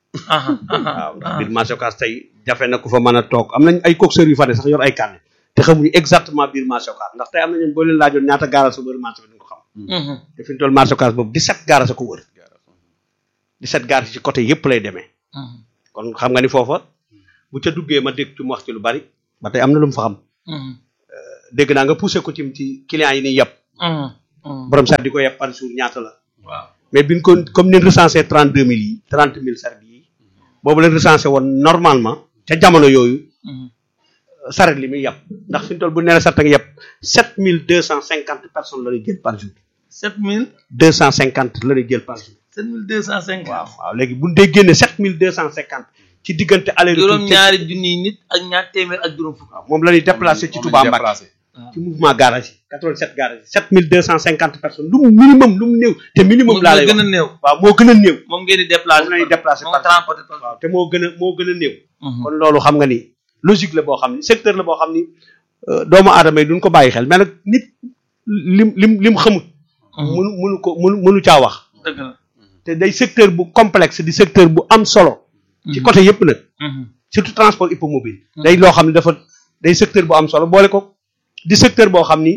aha aha waaw ndax biir marché Ocass tey jafe na ku fa mën a toog am nañ ay coxeurs yu fa ne sax yor ay carnet te xamuñu exactement biir marché Ocass ndax tey am na ñooñu boo leen laajoon ñaata gaara sa wër marché bi duñ ko xam Mhm. te fi ñu toll marché Ocass boobu 17 gaara sa ko wër 17 gaara ci côté yëpp lay demee Mhm. kon xam nga ni foofa bu ca duggee ma dégg ci mu wax ci lu bari ba tey am na lu mu fa xam Mhm. dégg naa nga poussé ko ci ci clients yi ni yàpp Mhm. Mhm. borom sax di ko yàpp par jour ñaata la waaw mais biñ ko comme ni recensé 32 000 yi 30 000 saret yi boobu leen recensé woon normalement ca jamono yooyu Mhm. saret li muy yàpp ndax fi ñu toll bu nee la saret nga yàpp 7250 personnes la ñuy jël par jour sept mille 250 la ñuy jël par jour sept mille deux cent cinquante waaw waaw léegi bu ñu dee génne 7250 ci diggante aller juróom ñaari junniy nit ak ñaar téeméer ak juróom fukk moom la ñuy déplacé ci Touba Mbacké ci mouvement garage yi 87 garage yi 7250 personnes lu mu minimum lu mu néew te minimum moom laa moo lay gën a wax néew waaw moo gën a néew moom ngeen di déplacé moom la ñuy déplacé moo par transporté par waaw te moo gën a moo gën a néew Mhm. kon loolu xam nga ni logique la boo xam ni secteur la boo xam ni euh, doomu aadama yi duñ ko bàyyi xel mais nag nit lim lim lim xamut Mhm. mënu mënu ko mënu mënu caa wax dëgg la te day secteur bu complexe di secteur bu am solo ci côté yëpp nag Mhm. surtout transport hippomobile day loo xam ne dafa day secteur bu am solo boole ko di secteur boo xam ni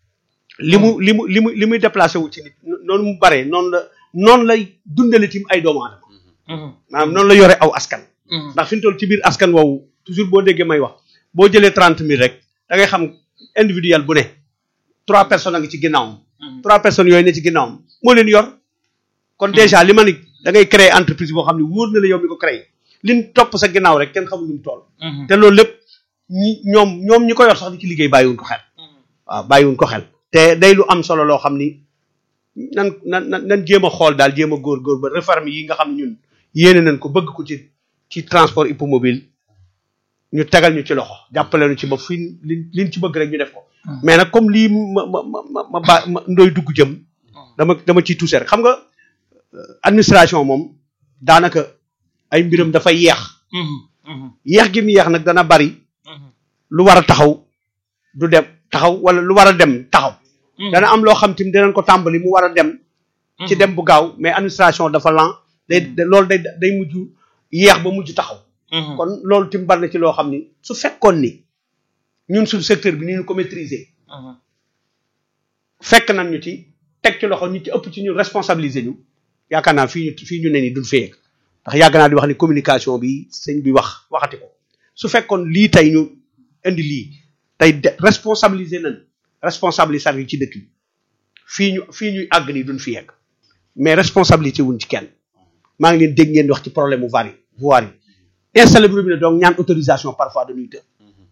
li mu li mu li mu li muy déplacé wu ci nit noonu mu baree noonu la noonu lay dundale tim ay doomu aadama Mhm. maanaam noonu la yore aw askan Mhm. ndax fi ñu toll ci biir askan woowu toujours boo déggee may wax boo jëlee trente mille rek da ngay xam individuel bu ne trois personnes a ngi ci ginnaawam Mhm. trois personnes yooyu ne ci ginnaawam moo leen yor kon déjà li ma ni da ngay créer entreprise boo xam ne wóor na la yow mi ko créer liñ topp sa ginnaaw rek kenn xamul ni mu toll Mhm. te loolu lépp ñi ñoom ñoom ñi ko yor sax di ci liggéey bàyyiwuñ ko xel waaw bàyyiwuñ ko xel te day lu am solo loo xam ni nan nan nan nan jéem a xool daal jéem a góor-góor ba réforme yi nga xam ne ñun yéene nañ ko bëgg ko ci ci transport hippomobile ñu tegal ñu ci loxo jàppale ñu ci ba fi li liñ ci bëgg rek ñu def ko mais nag comme lii ma ma ma ma ma ba ma ndoy dugg jëm dama dama ciy touché rek xam nga euh, administration moom daanaka ay mbiram dafa yeex Mhm. Mhm. yeex gi mu yeex nag dana bari Mhm. lu war a taxaw du dem taxaw wala lu war a dem taxaw Mhm. dana am loo xam tim dinañ ko tàmbali mu war a dem ci dem bu gaaw mais administration dafa lent day da- loolu day day mujj yeex ba mujj taxaw Mhm. kon loolu tim bari na ci loo xam ni su fekkoon ni ñun suñu secteur bi ni ñu ko maîtriser Mhm. fekk nañ ñu ci teg ci loxo ñi ci ëpp ci ñun responsabiliser ñu yaakaar naa fii ñu fii ñu ne ni duñ fee ndax yàgg naa di wax ni communication bi sëñ bi wax waxati ko su fekkoon lii tey ñu indi lii tey de responsabiliser nañ responsabiliser yi ci dëkk bi fii ñu fii ñuy àgg nii duñ fi yegg mais responsabilité wuñ ci kenn maa ngi leen dégg ngeen di wax ci problème mu vari voirie yi installé bu robinet donc ñaan autorisation parfois dañuy të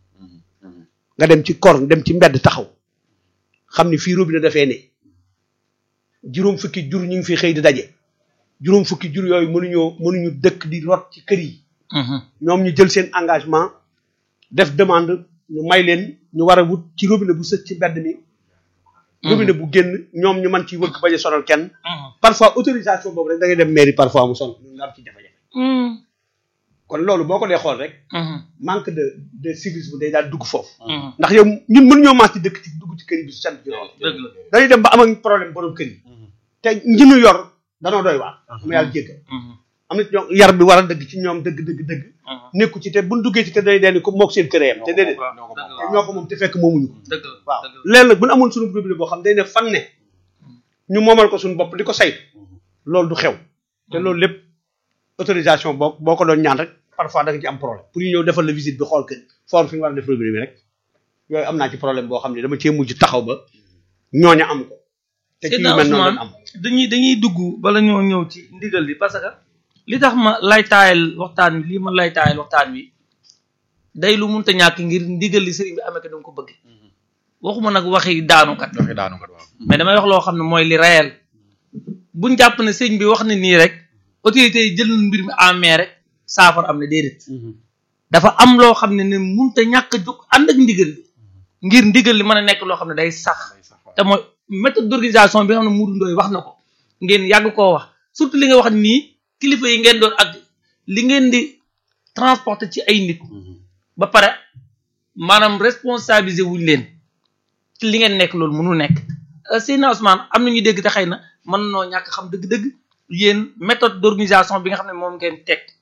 nga dem ci kor dem ci mbedd taxaw xam ni fii robinet dafee ne juróom fukki jur ñu ngi fi xëy di daje juróom fukki jur yooyu mënuñoo mënuñu dëkk di rot ci kër yi Mhm. ñoom ñu jël seen engagement def demande ñu may leen ñu war a wut ci robinet bu sës ci mbedd mi robinet bu génn ñoom ñu mën ci wëgg bañ a sonal kenn Mhm. parfois autorisation boobu rek da ngay dem mairie parfois mu son ñu am ci jafe-jafe Mhm. kon loolu boo ko dee xool rek Mhm. manque de de civisme day daal dugg foofu Mhm. ndax yow ñun mënuñoo maas ci dëkk ci dugg ci kër yi bi su sent ci loolu dëgg la dañuy dem ba am ak problème borom kër yi te ñi ñu yor danoo doy waar mu yàlla jéggal Mhm. am na ci ñoom yar bi war a dëgg ci ñoom dëgg dëgg dëgg Mhm. nekku ci te buñ duggee ci kër day deen ko mook seen kër yam te déedéet waaw ñoo ko dëgg moom. la te ñoo ko moom te fekk moomuñu ko dëgg la waaw dëgg la léegi nag bu ñu amoon suñu robinet boo xam day ne fan ne ñu moomal ko suñu bopp di ko saytu loolu du xew te loolu lépp autorisation boo boo ko doon ñaan rek parfois da nga ci am problème pour ñu ñëw defal la visite bi xool kër forme fi ñu war a def robinet bi rek yooyu am naa ci problème boo xam ne dama cee mujj taxaw ba ñooña am ko te ci yu Seydina mel noonu lañ Ousmane am dañuy dañuy dugg bala ñoo ñëw ci ndigal li parce que li tax ma lay taayal waxtaan wi lii ma lay taayal waxtaan wi day lu munta ñàkk ngir ndigal li sëriñ bi amee ko danga ko bëgg waxuma nag waxi daanukat joxe daanu kat waaw. mais damay wax loo xam ne mooy li réel buñ jàpp ne sëriñ bi wax ne nii rek autorités yi jël nañ mbir mi en main rek saafara am na déedéet dafa am loo xam ne ne munta ñàkk a jóg ànd ak ndigal li ngir ndigal li mën a nekk loo xam ne day sax te mooy méthode d'organisation bi nga xam ne Modou Ndoye wax na ko ngeen yàgg koo wax surtout li nga wax nii kilifa yi ngeen doon ak li ngeen di transporter ci ay nit ba pare maanaam responsabiliser wuñ leen ci li ngeen nekk loolu mënul nekk Seydina Ousmane am na ñu dégg te xëy na mën noo ñàkk xam dëgg-dëgg yéen méthode d'organisation bi nga xam ne moom ngeen teg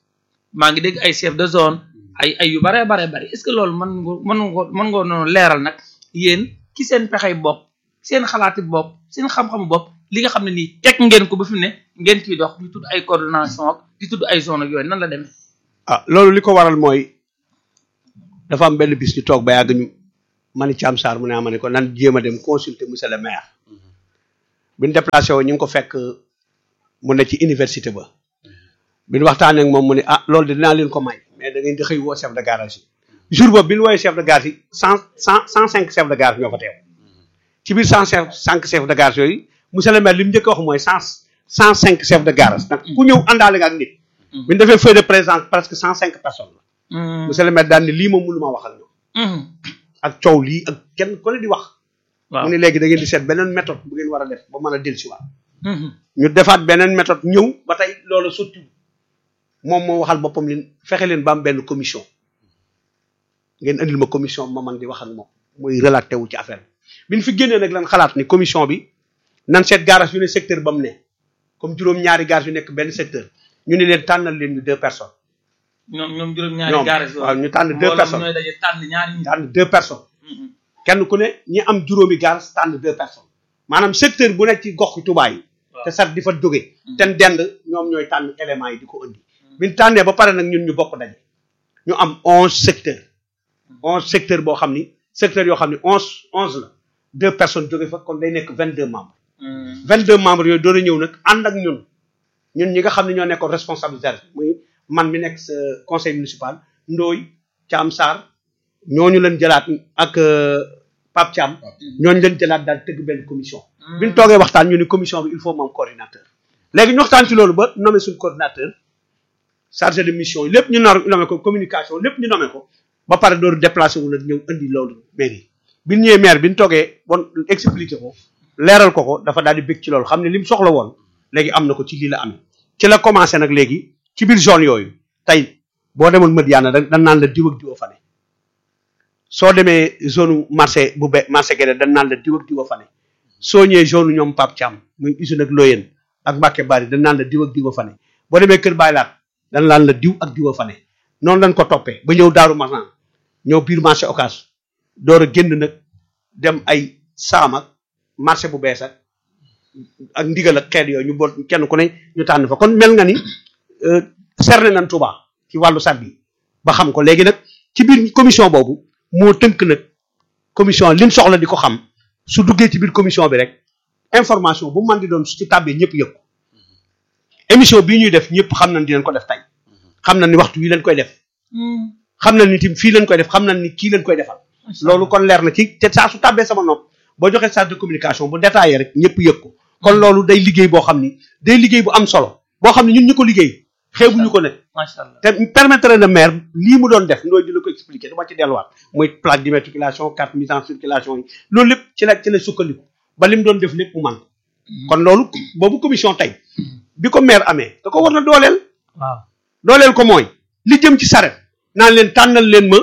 maa ngi dégg ay chef de zone ay ay yu bare bare bari est-ce que loolu mën nga mën nga mën nga noonu leeral nag yéen ki seen pexey bopp seen xalaati bopp seen xam-xamu bopp li nga xam ne nii teg ngeen ko ba fi mu ne ngeen ciy dox di tudd ay coordination ak di tudd ay zone ak yooyu nan la demee. ah loolu li ko waral mooy dafa am benn bis ñu toog ba yàgg ñu ma ni Thiam Sarr mu ne ma ne ko nan jéem a dem consulter monsieur le maire bi ñu déplacé woo ñu ngi ko fekk mu ne ci université ba bi ñu waxtaanee ak moom mu ne ah loolu de dinaa leen ko may mais da ngeen di xëy woo chef de garage yi jour boobu bi ñu woowee chef de garage yi cent cent cent cinq chef de garage ñoo fa teew ci biir cent cinq chef de garage yooyu monsieur le maire li mu njëkk a wax mooy cent cent cinq chef de garage nag ku ñëw àndaale nga ak nit bi ñu defee feuille de présence presque cent cinq personnes la monsieur le maire daal ni lii moom mënu maa wax ak ñoom ak coow lii ak kenn ku ne di wax waaw mu ne léegi da ngeen di seet beneen méthode bu ngeen war a def ba mën a dellusiwaat ñu defaat beneen méthode ñëw ba tey loolu sotti moom moo waxal boppam leen fexe leen ba am benn commission ngeen andil ma commission ma man di wax ak moom muy relaté wu ci affaire bi bi ñu fi génnee nag lan xalaat ni commission bi nan seet garage yu ne secteur ba mu ne comme juróom-ñaari garage yu nekk benn secteur ñu ne leen tànnal leen ñu deux personnes ñoom ñoom juróom-ñaari ñoom garage waaw ñu tànn deux mbooloo personnes ñooy daje tànn ñaari nit. tànn deux personnes kenn ku ne ñi am juróomi garage tànn deux personnes maanaam secteur bu nekk ci gox yi Touba yi te sat di fa jóge ten dend ñoom ñooy tànn éléments yi di ko indi bi ñu tànnee ba pare nag ñun ñu bokk daje ñu am onze secteurs onze secteurs boo xam ni secteurs yoo xam ni onze onze la deux personnes jóge fa kon day nekk vingt deux membres vingt deux membres yooyu doon a ñëw nag ànd ak ñun ñun ñi nga xam ne ñoo nekkoon responsabilité muy man mi nekk sa conseil municipal Ndooy Thiam Sarr ñooñu leen jëlaat ak Pape Thiam ñooñu leen jëlaat daal tëgg benn commission bi ñu toogee waxtaan ñu ni commission bi il faut moom coordinateur léegi ñu waxtaan ci loolu ba nommé suñu coordinateur chargé de mission yi lépp ñu nar nommé ko communication lépp ñu nommé ko ba pare door déplacé wu nag ñëw indi loolu mairie bi ñu ñëwee maire bi ñu toogee bon expliqué ko leeral ko ko dafa daal di bëgg ci loolu xam ne li mu soxla woon léegi am na ko ci lii la amee ci la commencé nag léegi ci biir zone yooyu tey boo demoon Madiana da dan naan la diw ak diw a fa ne soo demee zone marché bu be marché Guédé dañ naan la diw ak diw a fa ne soo ñëwee zone ñoom Pape Thiam muy usine ak Loyen ak Mbacke Bari dañ naan la diw ak diw a fa ne boo demee Kër Baylaat dañ naan la diw ak diw a fa ne noonu lañ ko toppee ba ñëw Daaru Marnaan ñëw biir marché Ocass door a génn nag dem ay saam ak marché bu bees ak ak ndigal ak xeet yooyu ñu bool kenn ku ne ñu tànn fa kon mel nga ni cerné nañ Touba ci wàllu sat bi ba xam ko léegi nag ci biir commission boobu moo tënk nag commission lim soxla di ko xam su duggee ci biir commission bi rek information bu man di doon su ci tàbbee ñëpp yëg ko émission bii ñuy def ñëpp xam nañ dinañ ko def tey xam nañ ni waxtu wi lañ koy def xam nañ ni tim fii lañ koy def xam nañ ni kii lañ koy defal loolu kon leer na ci te saa su tàbbee sama nopp boo joxee charge de communication bu détaillé rek ñëpp yëg ko kon loolu day liggéey boo xam ni day liggéey bu am solo boo xam ne ñun ñu ko liggéey xeebuñu ko ne macha allah te permettre na maire lii mu doon def ndooy di la ko expliquer dama ci delluwaat muy plaque d'immatriculation carte mise en circulation yi loolu lépp ci la ci la sukkandiku ba li mu doon def lépp mu man kon loolu boobu commission tey bi ko maire amee da ko war na dooleel waaw dooleel ko mooy li jëm ci saret naan leen tànnal leen ma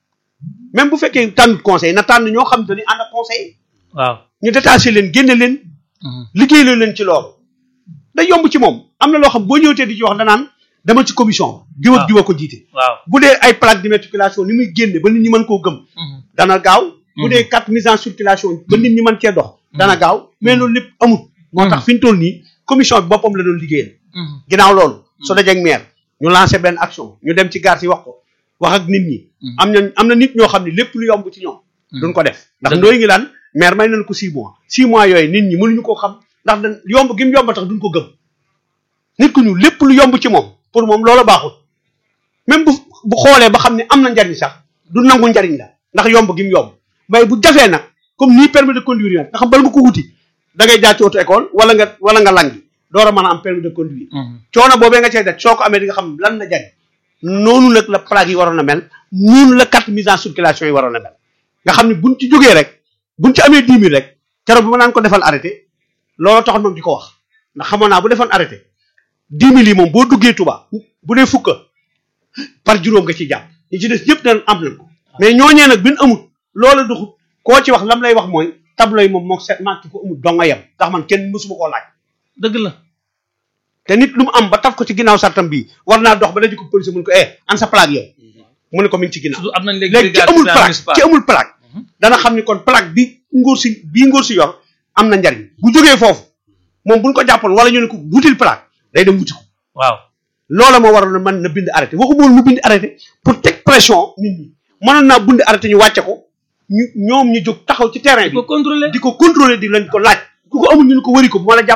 même bu fekkee tànnut conseil na tànn ñoo xam te ni ànd ak conseil waaw ñu détaché leen génne leen liggéey leen leen ci loolu day yomb ci moom am na loo xam boo ñëwtee di ci wax danaan dama ci commission diw ak diw a ko jiite waaw bu dee ay plaque d'immatriculation ni muy génne ba nit ñi mën koo gëm dana gaaw bu dee carte mise en circulation ba nit ñi mën cee dox dana gaaw mais loolu lépp amul moo tax fi ñu toll nii commission bi boppam la doon liggéeyal ginnaaw loolu su dajeeg maire ñu lancé benn action ñu dem ci gare yi wax ko wax ak nit ñi am na am na nit ñoo xam ne lépp lu yomb ci ñoom duñ ko def ndax Dëgg. ndooy ngi laan maire may nañ ko six mois six mois yooyu nit ñi mënuñu koo xam ndax dañ yomb gi mu yomb tax duñ ko gëm nit ku ñu lépp lu yomb ci moom pour moom loola baaxul même bu bu xoolee ba xam ne am na njariñ sax du nangu njariñ la ndax yomb gi mu yomb mais bu jafee nag comme nii permis de conduire yi nag nga xam bal nga ko wuti da ngay jaar ci auto école wala nga wala nga langi door a mën a am permis de conduire coono boobee nga cay def soo ko amee di nga xam lan la jariñ noonu nag la plaque yi waroon a mel noonu la carte mise en circulation yi waroon a mel nga xam ne buñ ci jógee rek buñ ci amee dix mille rek keroog bi ma naan ko defal arrêté loolu taxoon moom di ko wax ndax xamoon naa bu defoon arrêté dix mille yi moom boo duggee Touba bu dee fukka par juróom nga ci jàpp ñi ci des yëpp dañ am nañ ko mais ñooñee nag bi ñu amul loolu duxut koo ci wax lam lay wax mooy tableau yi moom mook set manque ko amul donga yem ndax man kenn mësuma koo laaj dëgg la te nit lu mu am ba taf ko ci ginnaaw sartam bii war naa dox ba dañu ko police mun ko eh an sa plaque yow mu ne ko mi ngi ci ginnaaw surtout am nañ léegi léegi ci brigade amul citoyenne plaque municipale. ci amul plaque dana xam ni kon plaque bi nguur si bii nguur si yor am na njariñ bu jógee foofu moom buñ ko jàppoon wala ñu ne ko wutil plaque day dem wuti ko waaw loola moo waral man na bind arrêté waxu moom mu bind arrêté pour teg pression nit ñi mënoon naa bind arrêté ñu wàcce ko ñu ñoom ñu jóg taxaw ci terrain di bi ko contrôler di ko contrôler di leen ko laaj ku ko amul ñu ne ko wëri ko bu ma la jàpp